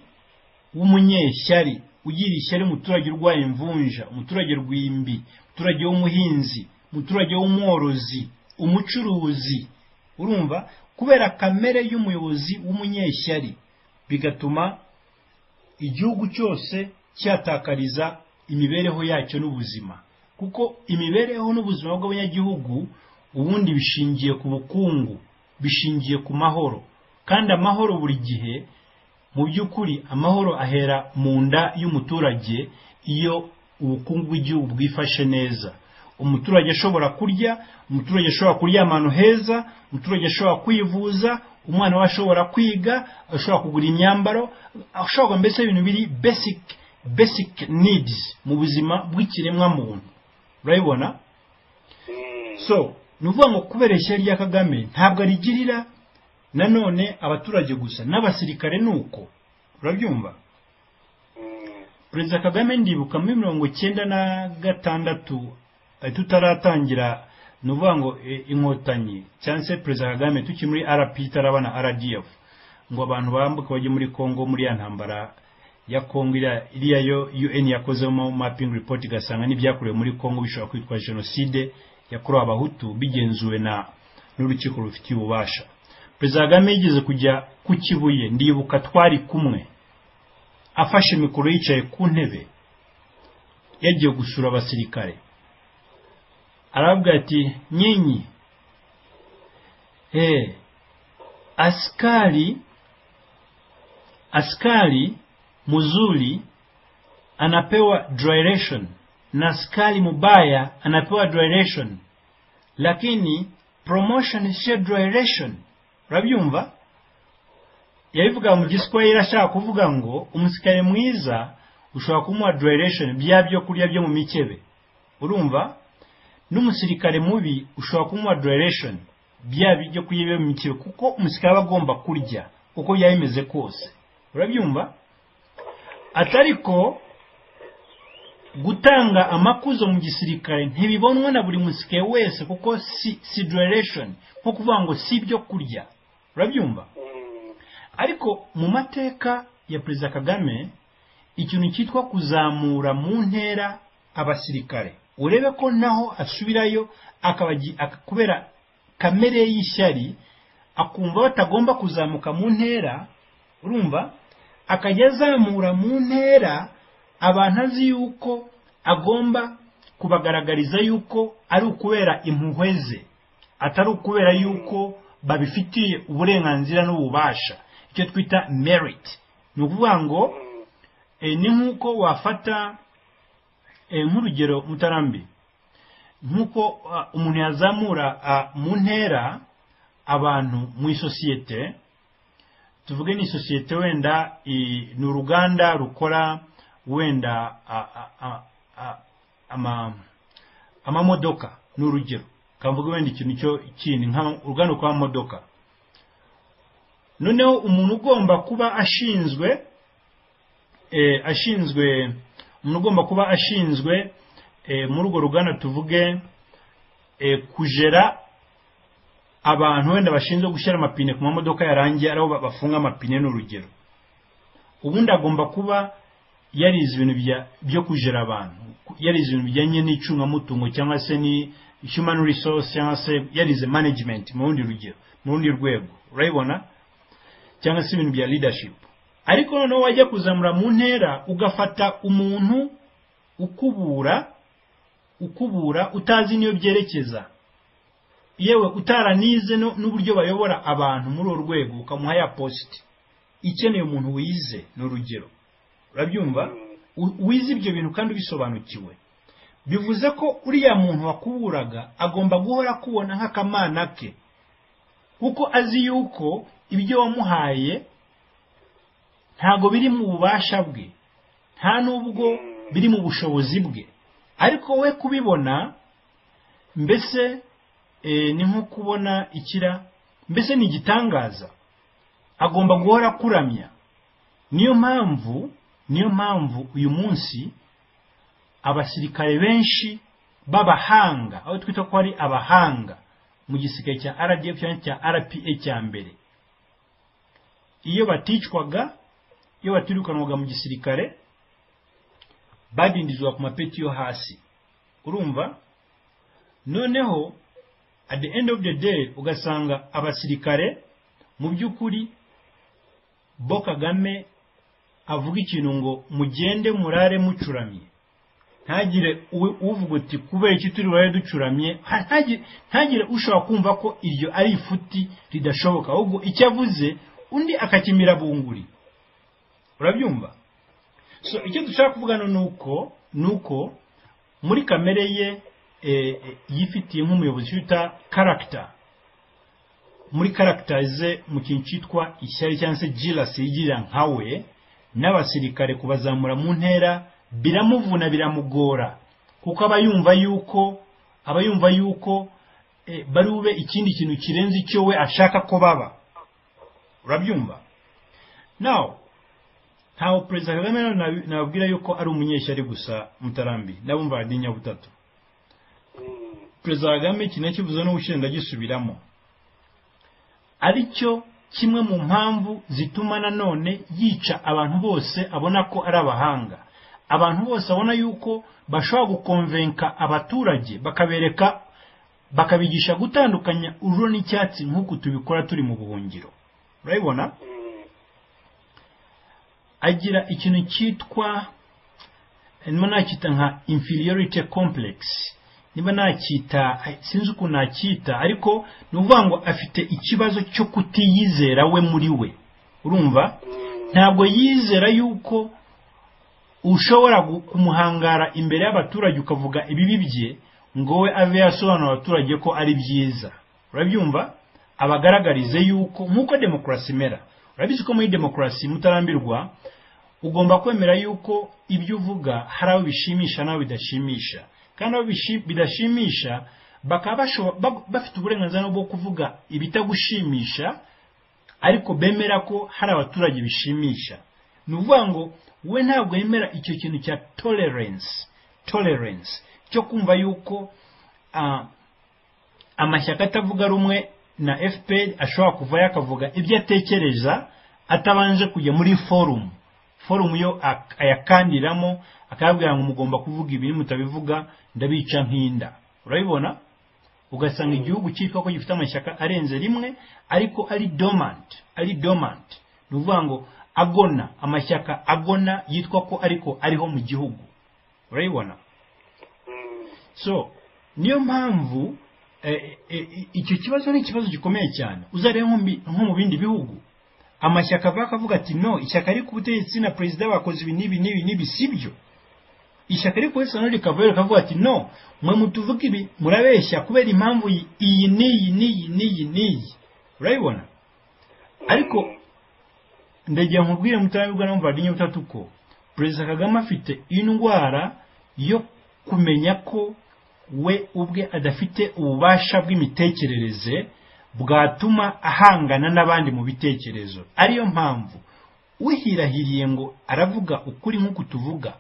Speaker 2: w'umunyeshyari ugira ishyari umuturage urwaye imvunja umuturage rwimbi umuturage w'umuhinzi umuturage w'umworozi umucuruzi urumva kubera kamere y'umuyobozi w'umunyeshyari bigatuma igihugu cyose cyatakariza imibereho yacyo n'ubuzima kuko imibereho n'ubuzima bw'abanyagihugu ubundi bishingiye ku bukungu bishingiye ku mahoro kandi amahoro buri gihe mu by'ukuri amahoro ahera mu nda y'umuturage iyo ubukungu bw'igihugu bwifashe neza umuturage ashobora kurya umuturage ashobora kuryama ahantu heza umuturage ashobora kwivuza umwana we ashobora kwiga ashobora kugura imyambaro ashobora mbese ibintu biri basic basic needs mu buzima bw'ikiremwamuntu urabibona
Speaker 3: Mm.
Speaker 2: so ni ukuvuga ngo kubera ishyari rya kagame ntabwo arigirira nanone abaturage gusa n'abasirikare ni uko urabyumva
Speaker 3: Mm.
Speaker 2: perezida kagame ndibuka muri mirongo icyenda na gatandatu eh, tutaratangira ni ukuvuga ngo eh, inkotanyi cyangwa se perezida kagame tukiri muri rp itarabana rdf ngo abantu bambuke bajye muri congo muri ya ntambara ya congo iriya- iriya yo un yakozemo mapping report igasanga n'ibyakorewe muri congo bishobora kwitwa jenoside yakorewe abahutu bigenzuwe na n'urukiko rufitiye ububasha perezida kagame yigeze kujya ku kibuye ndibuka twari kumwe afashe mikoro yicaye ku ntebe yagiye gusura abasirikare arabwira ati nyinyi eh askari askari mzuri anapewa direction na askari mubaya anapewa direction lakini promotion sio direction urabyumva yabivuga mu giswahili ashaka kuvuga ngo umusirikare mwiza ushobora kumuha direction bya byo kurya byo mu mikebe urumva n'umusirikare mubi ushobora kumuha direction bya byo kurya byo mu mikebe kuko umusirikare aba agomba kurya uko byaba bimeze kose urabyumva atariko gutanga amakuzo mu gisirikare ntibibonwa na buri musirikare wese kuko si, si direction nko kuvuga ngo si ibyo kurya urabyumva
Speaker 3: Mm.
Speaker 2: ariko mu mateka ya perezida kagame ikintu cyitwa kuzamura mu ntera abasirikare urebe ko naho asubirayo akabagi- aka- kubera kamere ye y'ishyari akumva batagomba kuzamuka mu ntera urumva akajya azamura mu ntera abantu azi yuko agomba kubagaragariza yuko ari ukubera impuhwe ze atari ukubera yuko babifitiye uburenganzira n'ububasha icyo twita merit ni ukuvuga ngo
Speaker 3: Mm.
Speaker 2: e, ni nk'uko wafata e, nk'urugero mutarambi nk'uko ah, umuntu yazamura ah, mu ntera abantu mu isosiyete tuvuge ni isosiyete wenda i- ni uruganda rukora wenda ah, ah, ah, ah, ama amamodoka ni urugero kamvuga wenda ikintu cyo kindi nk'uruganda rukora amamodoka noneho umuntu ugomba kuba ashinzwe eh, ashinzwe umuntu ugomba kuba ashinzwe eh, muri urwo ruganda tuvuge eh, kujera abantu wenda bashinzwe gushyira amapine ku mamodoka yarangiye ariho ba- bafunga amapine ni urugero ubundi agomba kuba yarize ibintu bya- byo kujera abantu yarize ibintu bijyanye n'icungamutungo cyangwa se ni human resource cyangwa se yarize management mu rundi rugero mu rundi rwego urayibona cyangwa se ibintu bya leadership ariko noneho wajya kuzamura mu ntera ugafata umuntu ukubura ukubura utazi n'iyo byerekeza yewe utaranize no- n'uburyo bayobora abantu muri urwo rwego ukamuha ya posite ikeneye umuntu wize ni urugero urabyumva U- wize ibyo bintu kandi ubisobanukiwe bivuze ko uriya muntu wakuburaga agomba guhora akubona nk'akamana ke kuko azi yuko ibyo wamuhaye ntago biri mu bubasha bwe nta n'ubwo biri mu bushobozi bwe ariko we kubibona mbese eh, ni nko kubona ikira mbese ni igitangaza agomba guhora akuramya niyo mpamvu niyo mpamvu uyu munsi abasirikare benshi b'abahanga aho twita ko ari abahanga mu gisirikare cya RDF cyangwa cya RPA cya mbere iyo baticwaga iyo batirukanwaga mu gisirikare badindizwa ku mapeti yo hasi urumva noneho at the end of the day ugasanga abasirikare mu by'ukuri bo kagame avuga ikintu ngo mugende murare mucuramye ntagire u- uvuga uti kubera iki turi burare ducuramye ha- ntagire- ntagire ushobora kumva ko iryo ari ifuti ridashoboka ahubwo icyo avuze undi akakimira bunguri urabyumva so icyo dushaka kuvugana ni uko ni uko muri kamere ye eh, eh, yifitiye nk'umuyobozi wita karagita muri karagita ze mu kintu cyitwa ishyari cyangwa se jirasi yigira nkawe n'abasirikare kubazamura mu ntera biramuvuna biramugora kuko aba yumva yuko aba yumva yuko eh, bari bube ikindi kintu kirenze icyo we ashaka ko baba urabyumva now ntawe perezida kagame rero nabi- nababwira yuko ari umunyeshyari gusa mutarambi n'abumva butatu perezida kagame iki nakivuze n'ubushize ndagisubiramo ari cyo kimwe mu mpamvu zituma nanone yica abantu bose abona ko ari abahanga abantu bose abona yuko bashobora gukonvenka abaturage bakabereka bakabigisha gutandukanya ururo n'icyatsi nk'uku tubikora turi mu buhungiro urabibona agira ikintu cyitwa niba nacyita nka inferiority complex niba nacyita sinzi ukuntu nacyita ariko ni ukuvuga ngo afite ikibazo cyo kutiyizera we muri we urumva ntabwo yizera yuko ushobora gu- kumuhangara imbere y'abaturage ukavuga ibibi bye ngo we ave yasobanura abaturage ko ari byiza urabyumva abagaragarize yuko nk'uko demokarasi imera urabizi ko muri demokarasi mutarambirwa ugomba kwemera yuko ibyo uvuga hari abo bishimisha n'abo bidashimisha kandi abo bishi- bidashimisha bakaba bashobo- ba- bafite uburenganzira bwo kuvuga ibitagushimisha ariko bemera ko hari abaturage bishimisha ni ukuvuga ngo we ntabwo yemera icyo kintu cya tolerance tolerance cyo kumva yuko ah, amashyaka atavuga rumwe na fpr ashobora kuvayo akavuga ibyo atekereza atabanje kujya muri forumu forumu yo ak- ayakandiramo akababwira ngo mugomba kuvuga ibi mutabivuga ndabica nk'inda urabibona ugasanga igihugu cyitwa ko gifite amashyaka arenze rimwe ariko ari dormant ari dormant ni ukuvuga ngo agona amashyaka agona yitwa ko ariko ariho mu gihugu urayibona so niyo mpamvu eh, eh, icyo kibazo ni ikibazo gikomeye cyane uzarebe nko mu bi- nko mu bindi bihugu amashyaka avuga akavuga ati no ishyaka riri ku butegetsi na perezida bakoze ibi n'ibi n'ibi n'ibi sibyo ishyaka riri kubesa none rikavayo rikavuga ati no mwe mutuvuga ibi murabeshya kubera impamvu iyi- iyi n'iyi n'iyi n'iyi n'iyi urabibona ariko ndagira nkubwire mutarabibwa na muvandimwe butatu ko perezida kagame afite indwara yo kumenya ko we ubwe adafite ububasha bw'imitekerereze bwatuma ahangana n'abandi mu bitekerezo ariyo mpamvu uhirahiriye ngo aravuga ukuri nk'uku tuvuga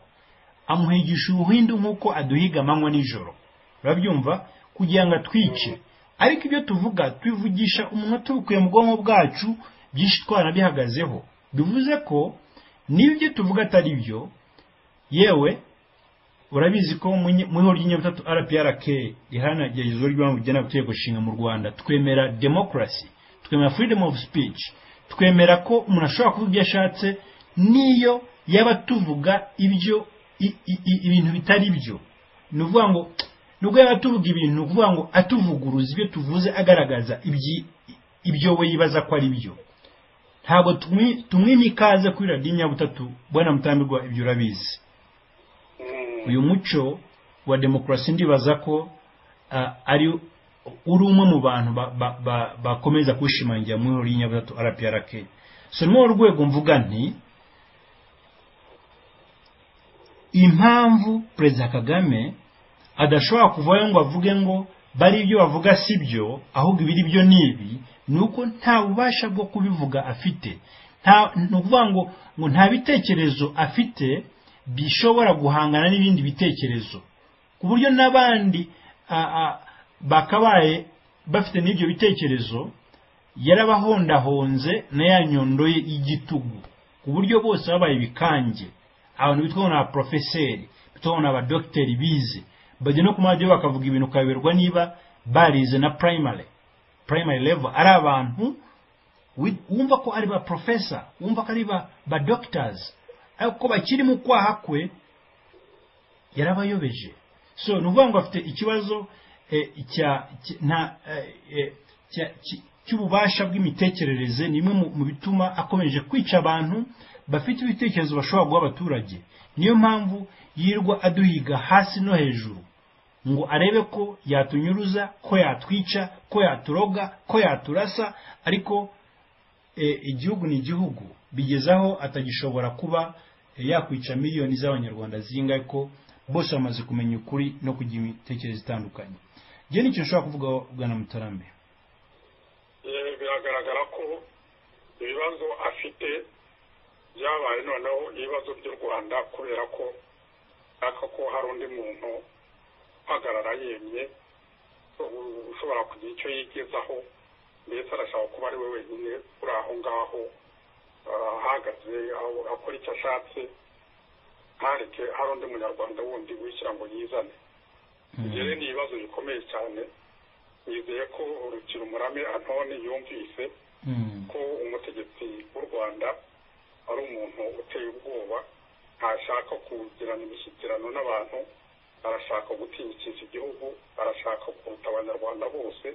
Speaker 2: amuhigisha ubuhindu nk'uko aduhiga amanywa nijoro urabyumva kugira ngo atwice ariko ibyo tuvuga tubivugisha umunwa tubukuye mu bwonko bwacu byinshi twanabihagazeho bivuze ko niba ibyo tuvuga atari byo yewe urabizi ko mu nyi- mu ihuriro ry'inyabutatu rprk riharanira igeragezwa ry'ibanze rigena gutegeko nshinga mu rwanda twemera demokarasi twemera freedom of speech twemera ko umuntu ashobora kuvuga ibyo ashatse niyo yaba tuvuga ibyo i- i- i- ibintu bitari byo ni ukuvuga ngo nubwo yaba tuvuga ibintu ni ukuvuga ngo atuvuguruza ibyo tuvuze agaragaza ibyi- ibyo we yibaza ko ari byo ntabwo tumwi- tumwima ikaze kuri radiyo nyabutatu bwana mutambirwa ibyo urabizi
Speaker 3: Mm,
Speaker 2: uyu muco wa demokarasi ndibaza ko ah, ari uri umwe mu bantu ba- ba- ba- bakomeza kwishimangira muri uri nyabutatu rprk so ni urwego mvuga nti impamvu perezida kagame adashobora kuvayo ngo avuge ngo bari ibyo bavuga si byo ahubwo ibiri byo ni ibi ni uko nta bubasha bwo kubivuga afite nta ni ukuvuga ngo ngo nta bitekerezo afite bishobora guhangana n'ibindi bitekerezo ku buryo n'abandi ah, ah, bakabaye bafite n'ibyo bitekerezo yarabahondahonze na ya nyondo ye y'igitugu ku buryo bose babaye ibikange abantu bitwa ngo ni abaporofeseri bitwa ngo ni abadogiteri bize bajya no ku maradiyo bakavuga ibintu ukayoberwa niba barize na primary primary level ari abantu wi- wumva ko ari ba professor wumva ko ari ba ba doctors ariko bakiri mu kwaha kwe yarabayobeje so ni ukuvuga ngo afite ikibazo eh, cya cy- nta eh, eh, cya- cy- cy'ububasha bw'imitekerereze ni imwe mu- mu bituma akomeje kwica abantu bafite ibitekerezo bashobora guha abaturage niyo mpamvu yirwa aduhiga hasi no hejuru ngo arebe ko yatunyuruza ko yatwica ko yaturoga ko yaturasa ariko eh, igihugu ni igihugu bigeze aho atagishobora kuba eh, yakwica miliyoni z'abanyarwanda zingahe ko bose bamaze kumenya ukuri no kugira imitekerereze itandukanye njye nicyo nshobora kuvugaho bwana mutarambere
Speaker 3: eh, biragaragara ko ibibazo afite byabaye noneho ibibazo by'u rwanda kubera ko nshaka ko hari undi muntu uhagarara yemye u- ushobora kugira icyo yigezaho mbese arashaka kuba ari we wenyine uri aho ngaho ah, ahagaze aho- akora icyo ashatse ntareke hari undi munyarwanda wundi wishyira ngo yizane rero ni ibibazo bikomeye cyane nizeye ko urukira umurame antoni yumvise
Speaker 2: Mm.
Speaker 3: ko umutegetsi w'u rwanda ari umuntu uteye ubwoba ntashaka kugirana imishyikirano n'abantu arashaka gutinyikisha igihugu arashaka kuruta abanyarwanda bose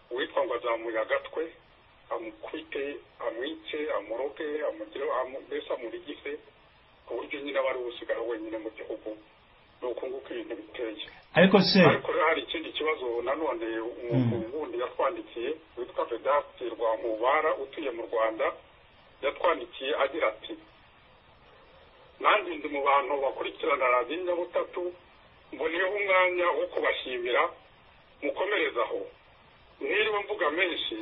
Speaker 3: uwitwa ngo azamuye agatwe amukubite amwice amuroge amugire amu- mbese amurigise ku buryo nyine aba ari usigara wenyine mu gihugu ni uku nguko ibintu biteye
Speaker 2: ariko se
Speaker 3: ariko rero hari ikindi kibazo nanone umuntu wundi yatwandikiye witwa vedasti rwankubara utuye mu rwanda yatwandikiye agira ati nanjye ndi mu bantu bakurikirana radiyo nyabutatu mboneyeho umwanya wo kubashimira mukomerezaho niriwe mvuga menshi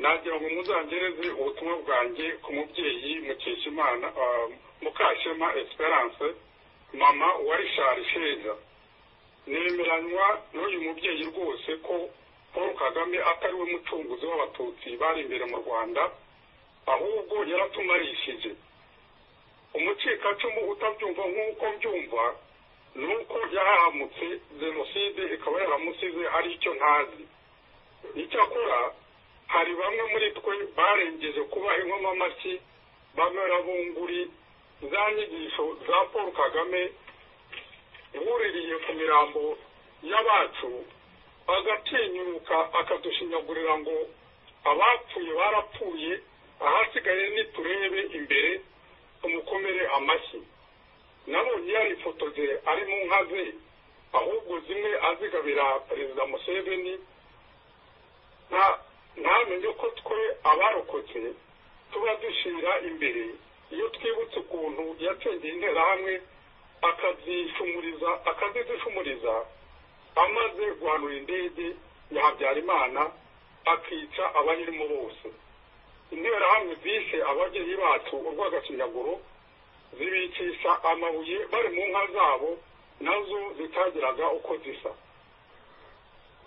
Speaker 3: nagira ngo muzangereze ubutumwa bwanjye ku mubyeyi mukeshimana ah, mukashema esperance mama wa rishari sheja nemeranywa n'uyu mubyeyi rwose ko paul kagame atari we mucunguzi w'abatutsi bari imbere mu rwanda ahubwo yaratumarishije umucikacumu utabyumva nk'uko mbyumva ni uko yarahamutse jenoside ikaba yaramusize ari icyo ntazi icyakora hari bamwe muri twe barengeje kuba inkomamashyi bamera bunguri za nyigisho za paul kagame wuririye ku mirambo y'abacu agatinyuka akadushinyagurira ngo abapfuye barapfuye ahasigaye niturebe imbere tumukomere amashyi nabonye yarifotoje ari mu nka ze ahubwo zimwe azigabira perezida museveni nta- ntamenye ko twe abarokotse tuba dushira imbere iyo twibutse ukuntu yacengeye interahamwe akazishumuriza akazizishumuriza amaze guhanura indege ya habyarimana akica abayirimo bose interahamwe zishe ababyeyi bacu urw'agacinyaguro zibicisha amabuye bari mu nka zabo nazo zitagiraga uko zisa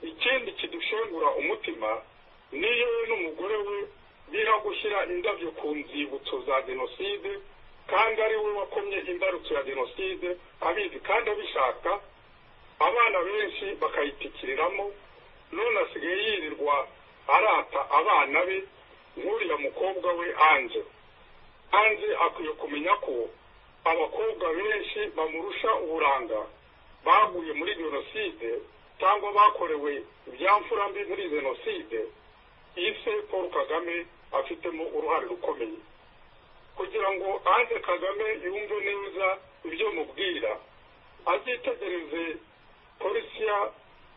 Speaker 3: ikindi kidushengura umutima niyo we n'umugore we biha gushyira indabyo ku nzibutso za jenoside kandi ari we wakomye imbarutso ya jenoside abizi kandi abishaka abana benshi bakayitikiriramo none asigaye yirirwa arata abana be nk'uriya mukobwa we anje kandi akwiye kumenya ko abakobwa benshi bamurusha uburanga baguye muri jenoside cyangwa bakorewe ibyamfura mbi muri jenoside ise paul kagame afitemo uruhare rukomeye kugira ngo anze kagame yumve neza ibyo mubwira abyitegereze polisiya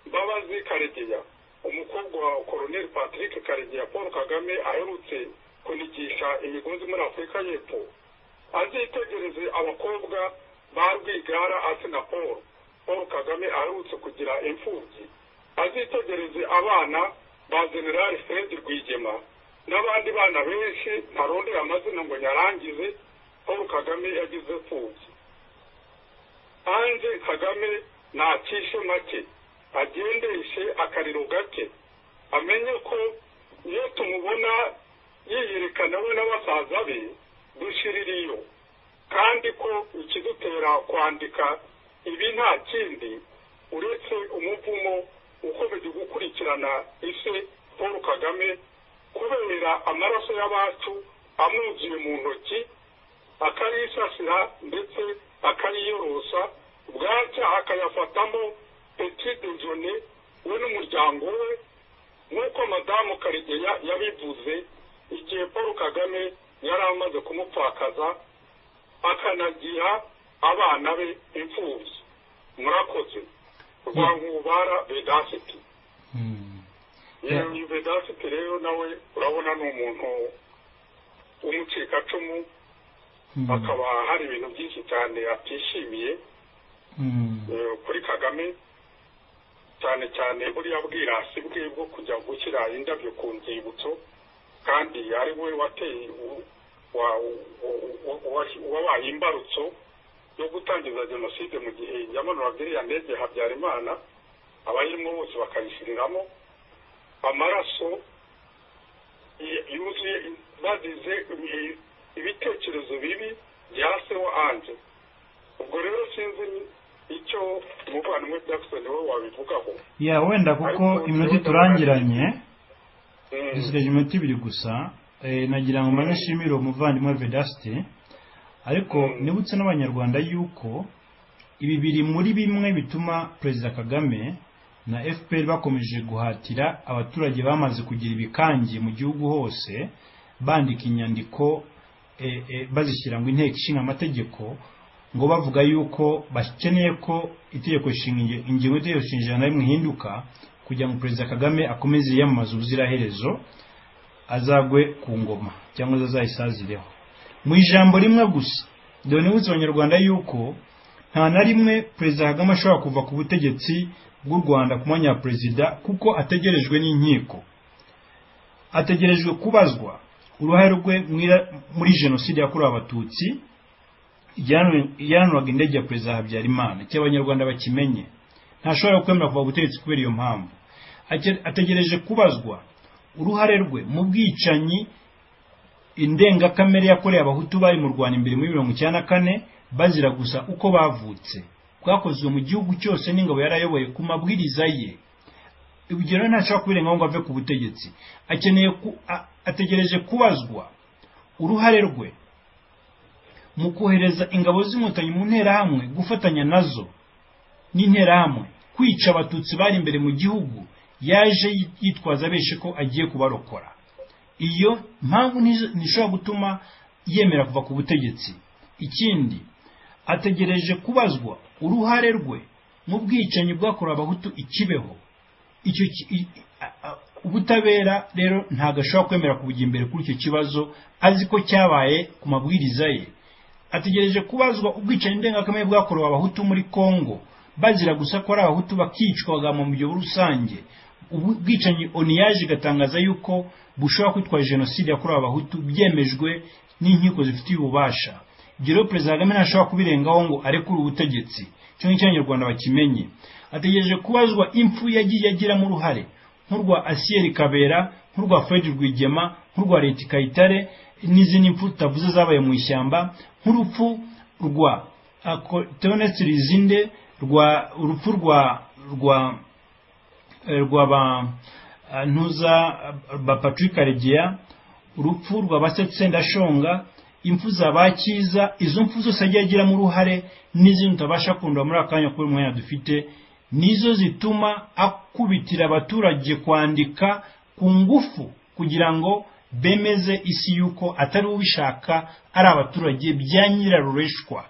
Speaker 3: mbabazi karegeya umukobwa wa koroneli patrick karegeya paul kagame aherutse kunigisha imigozi muri afurika y'epfo azitegereze abakobwa ba rwigara asina paul paul kagame aherutse kugira imfubyi azitegereze abana ba generali fred rwigema n'abandi bana benshi ntarondera amazina ngo nyarangize paul kagame yagize imfubyi hanze kagame ntakishe make agendeshe akariro gake amenye ko iyo tumubona yiyerekana we n'abasaza be dushiririyo kandi ko ikidutera kwandika ibi nta kindi uretse umuvumo ukomeje gukurikirana ise paul kagame kubera amaraso y'abacu amwuzuye mu ntoki akayisasira ndetse akayiyorosa bwacya akayafatamo peti dejone we n'umuryango we nk'uko madamu karegeya yabivuze igihe paul kagame yari amaze kumupfakaza akanagira abana be imfubyi murakoze rwa nkubara vedasiti iyo vedasiti rero nawe urabona ni umuntu w'umucikacumu hakaba hari ibintu byinshi cyane atishimiye kuri kagame cyane cyane buriya bwirasi bwe bwo kujya gushyira indabyo ku nzibutso kandi ari we wateye wabaye imbarutso yo gutangiza jenoside mu gihe yamanuraga iriya ndege habyarimana abayirimo bose bakayishyiriramo amaraso yuzuye bagize ibitekerezo bibi bya seho anje ubwo rero sinzi icyo umuvandimwe jackson we wabivugaho
Speaker 2: ya wenda kuko iminota iturangiranye dusigaje iminota ibiri gusa nagira ngo mbanze nshimire umuvandimwe vedasite ariko nibutse n'abanyarwanda yuko ibi biri muri bimwe bituma perezida kagame na fpr bakomeje guhatira abaturage bamaze kugira ibikange mu gihugu hose bandika inyandiko bazishyira ngo inteko ishinga amategeko ngo bavuga yuko bakeneye ko itegeko ingingo y'itegeko nshinga ijana rimwe ihinduka kugira ngo perezida kagame akomeze yiyamamaze ubuziraherezo azagwe ku ngoma cyangwa azayisazireho mu ijambo rimwe gusa dore nibutse abanyarwanda yuko nta na rimwe perezida kagame ashobora kuva ku butegetsi bw'u rwanda ku mwanya wa perezida kuko ategerejwe n'inkiko ategerejwe kubazwa uruhare rwe muri jenoside yakorewe abatutsi iyanuraga indege ya perezida habyarimana icyo abanyarwanda bakimenye ntashobora kwemera kuva ubutegetsi kubera iyo mpamvu ategereje kubazwa uruhare rwe mu bwicanyi indengakamere yakorewe abahutu bari mu rwanda imbere muri mirongo icyenda na kane bazira gusa uko bavutse bwakozwe mu gihugu cyose n'ingabo yarayoboye ku mabwiriza ye urugero ntashobora kubirengaho ngo ave ku butegetsi akeneye ategereje kubazwa uruhare rwe mu kohereza ingabo z'inkotanyi mu nterahamwe gufatanya nazo n'interahamwe kwica abatutsi bari imbere mu gihugu yaje yitwaza abeshe ko agiye kubarokora iyo mpamvu ntishobora gutuma yemera kuva ku butegetsi ikindi ategereje kubazwa uruhare rwe mu bwicanyi bwakorewe abahutu ikibeho icyo ubutabera rero ntabwo ashobora kwemera kubujya imbere kuri icyo kibazo azi ko cyabaye ku mabwiriza ye ategereje kubazwa ubwicanyi ndengakamere bwakorewe abahutu muri congo bazira gusa ko ari abahutu bakicwaga mu buryo rusange ubwicanyi oni yaje igatangaza yuko bushobora kwitwa jenoside yakorewe abahutu byemejwe n'inkiko zifitiye ububasha ibyo rero perezida kagame ntashobora kubirengaho ngo arekure ubutegetsi cyo ngicyo abanyarwanda bakimenye ategereje kubazwa impfu yagiye agiramo uruhare nk'urwa asiyeri kabera nk'urwa fred rwigema nk'urwa leta kayitare n'izindi mpfu tutavuze zabaye mu ishyamba nk'urupfu rwa teonesi rizinde rwa urupfu rwa rwa rwa ba ntuza ba patrick karegeya urupfu rwa basetse ndashonga
Speaker 4: impfu za ba cyiza izo mpfu zose agiye agiramo uruhare n'izindi utabasha kumva muri aka kanya kubera umwanya dufite nizo zituma akubitira abaturage kwandika ku ngufu kugira ngo bemeze isi y'uko atari ubishaka ari abaturage bya nyirarureshwa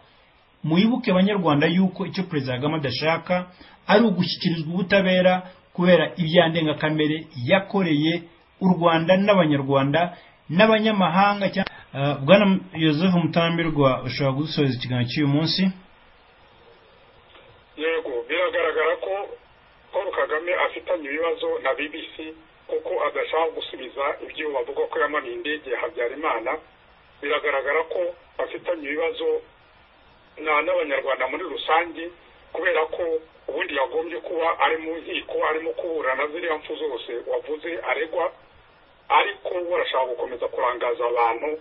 Speaker 4: muyibuke abanyarwanda y'uko icyo perezida kagame adashaka ari ugushyikirizwa ubutabera kubera ibyandengakamere yakoreye u rwanda n'abanyarwanda n'abanyamahanga cyangwa Uh, bwana Joseph Mutambirwa ushobora gusoza ikiganiro cy'uyu munsi
Speaker 3: yego biragaragara ko paul kagame afitanye ibibazo na bbc kuko adashaka gusubiza ibyo bavuga ko yamanuye indege ya habyarimana biragaragara ko afitanye ibibazo n'abanyarwanda muri rusange kubera ko ubundi yagombye kuba ari mu nkiko arimo kuburana na ziriya mpfu zose wavuze aregwa ariko barashaka gukomeza kurangaza abantu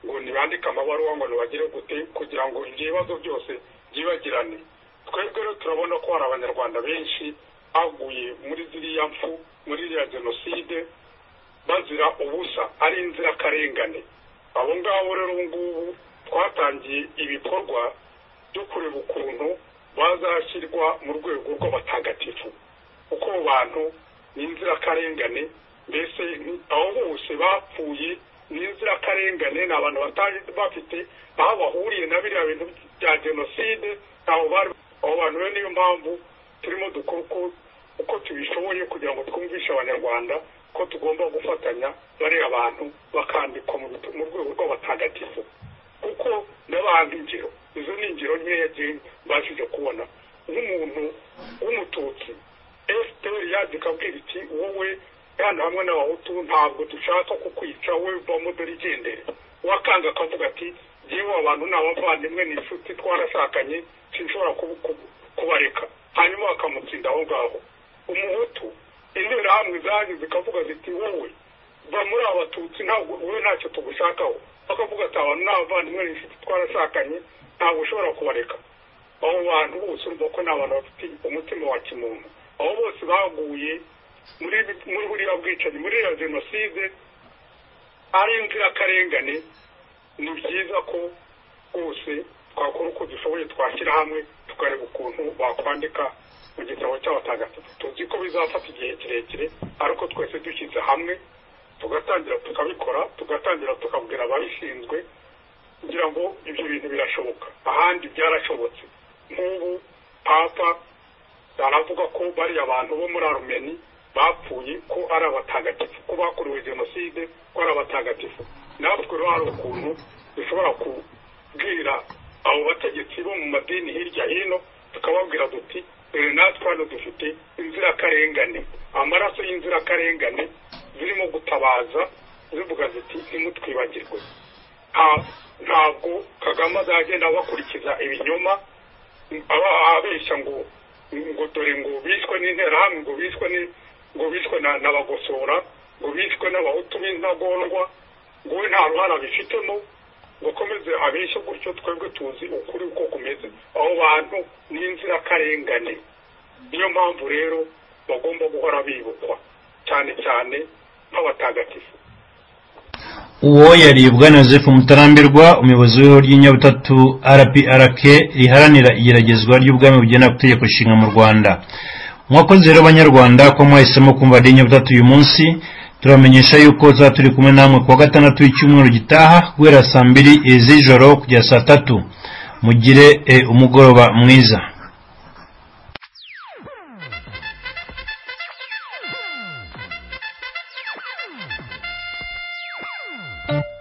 Speaker 3: ngo ntibandike amabaruwa ngo ntibagire gute kugira ngo ibyo bibazo byose byibagirane twebwe rero turabona ko hari abanyarwanda benshi baguye muri ziriya mfu muri iriya jenoside bazira ubusa ari inzirakarengane abo ngabo rero ubu ngubu twatangiye ibikorwa byo kureba ukuntu bazashyirwa mu rwego rw'abatagatifu kuko abo bantu ni inzirakarengane mbese aho bose bapfuye n'inzirakarengane ni abantu batari bafite aho bahuriye na biriya bintu bya jenoside ntaho bari abo bantu rero niyo mpamvu turimo dukora uko tubishoboye kugira ngo twumvishe abanyarwanda ko tugomba gufatanya bariya abantu bakandikwa mu rwego rw'abatagatifu kuko n'abandi ingero izo ni ingero nkeya mbashije kubona nk'umuntu w'umututsi fpr yaje ikabwira iti wowe kandi hamwe n'abahutu ntabwo dushaka kukwica we uvamo dore igendere wakanga akavuga ati yewe abantu ni abavandimwe ni inshuti twarashakanye sinshobora kubareka hanyuma bakamutsinda aho ngaho umuhutu interahamwe zagize ikavuga ziti wowe va muri aba batutsi ntabwo wowe ntacyo tugushakaho bakavuga ati abantu ni abavandimwe ni inshuti twarashakanye ntabwo ushobora kubareka abo bantu bose urumva ko ni abantu bafite umutima wa kimuntu abo bose baguye muri buriya bwicanyi muri iyo jenoside ari inzirakarengane ni byiza ko rwose twakora uko dushoboye twashyira hamwe tukareba ukuntu bakwandika mu gitabo cy'abatagatifu tuzi ko bizafata igihe kirekire ariko twese dushyize hamwe tugatangira tukabikora tugatangira tukabwira ababishinzwe kugira ngo ibyo bintu birashoboka ahandi byarashobotse nk'ubu papa aravuga ko bariya abantu bo muri arumeni bapfuye ko ari abatagatifu ko bakorewe jenoside ko ari abatagatifu natwe rero hari ukuntu dushobora kubwira abo bategetsi bo mu madini hirya hino tukababwira duti dore natwe hano dufite inzirakarengane amaraso y'inzirakarengane zirimo gutabaza zivuga ziti ntimutwibagirwe ntabwo kagame azagenda abakurikiza ibinyoma ababeshya ngo ngo dore ngo bishwe n'interahamwe ngo bishwe ni ngo bishwe n'abagosora ngo bishwe n'abahutu b'intagondwa ngo we nta ruhare abifitemo ngo akomeze abeshye gutyo twebwe tuzi ukuri uko kumeze abo bantu ni inzirakarengane niyo mpamvu rero bagomba guhora bibukwa cyane cyane nk'abatagatifu
Speaker 2: uwo yari bwana joseph mutarambirwa umuyobozi w'ihuriro ry'inyabutatu rprk riharanira igeragezwa ry'ubwami bugena ku itegeko nshinga mu rwanda mwakoze rero abanyarwanda ko mwahisemo kumva radiyo nyabutatu uyu munsi turamenyesha yuko tuba turi kumwe namwe kuwa gatandatu y'icyumweru gitaha guhera saa mbiri z'ijoro kugera saa tatu mugire umugoroba mwiza thank you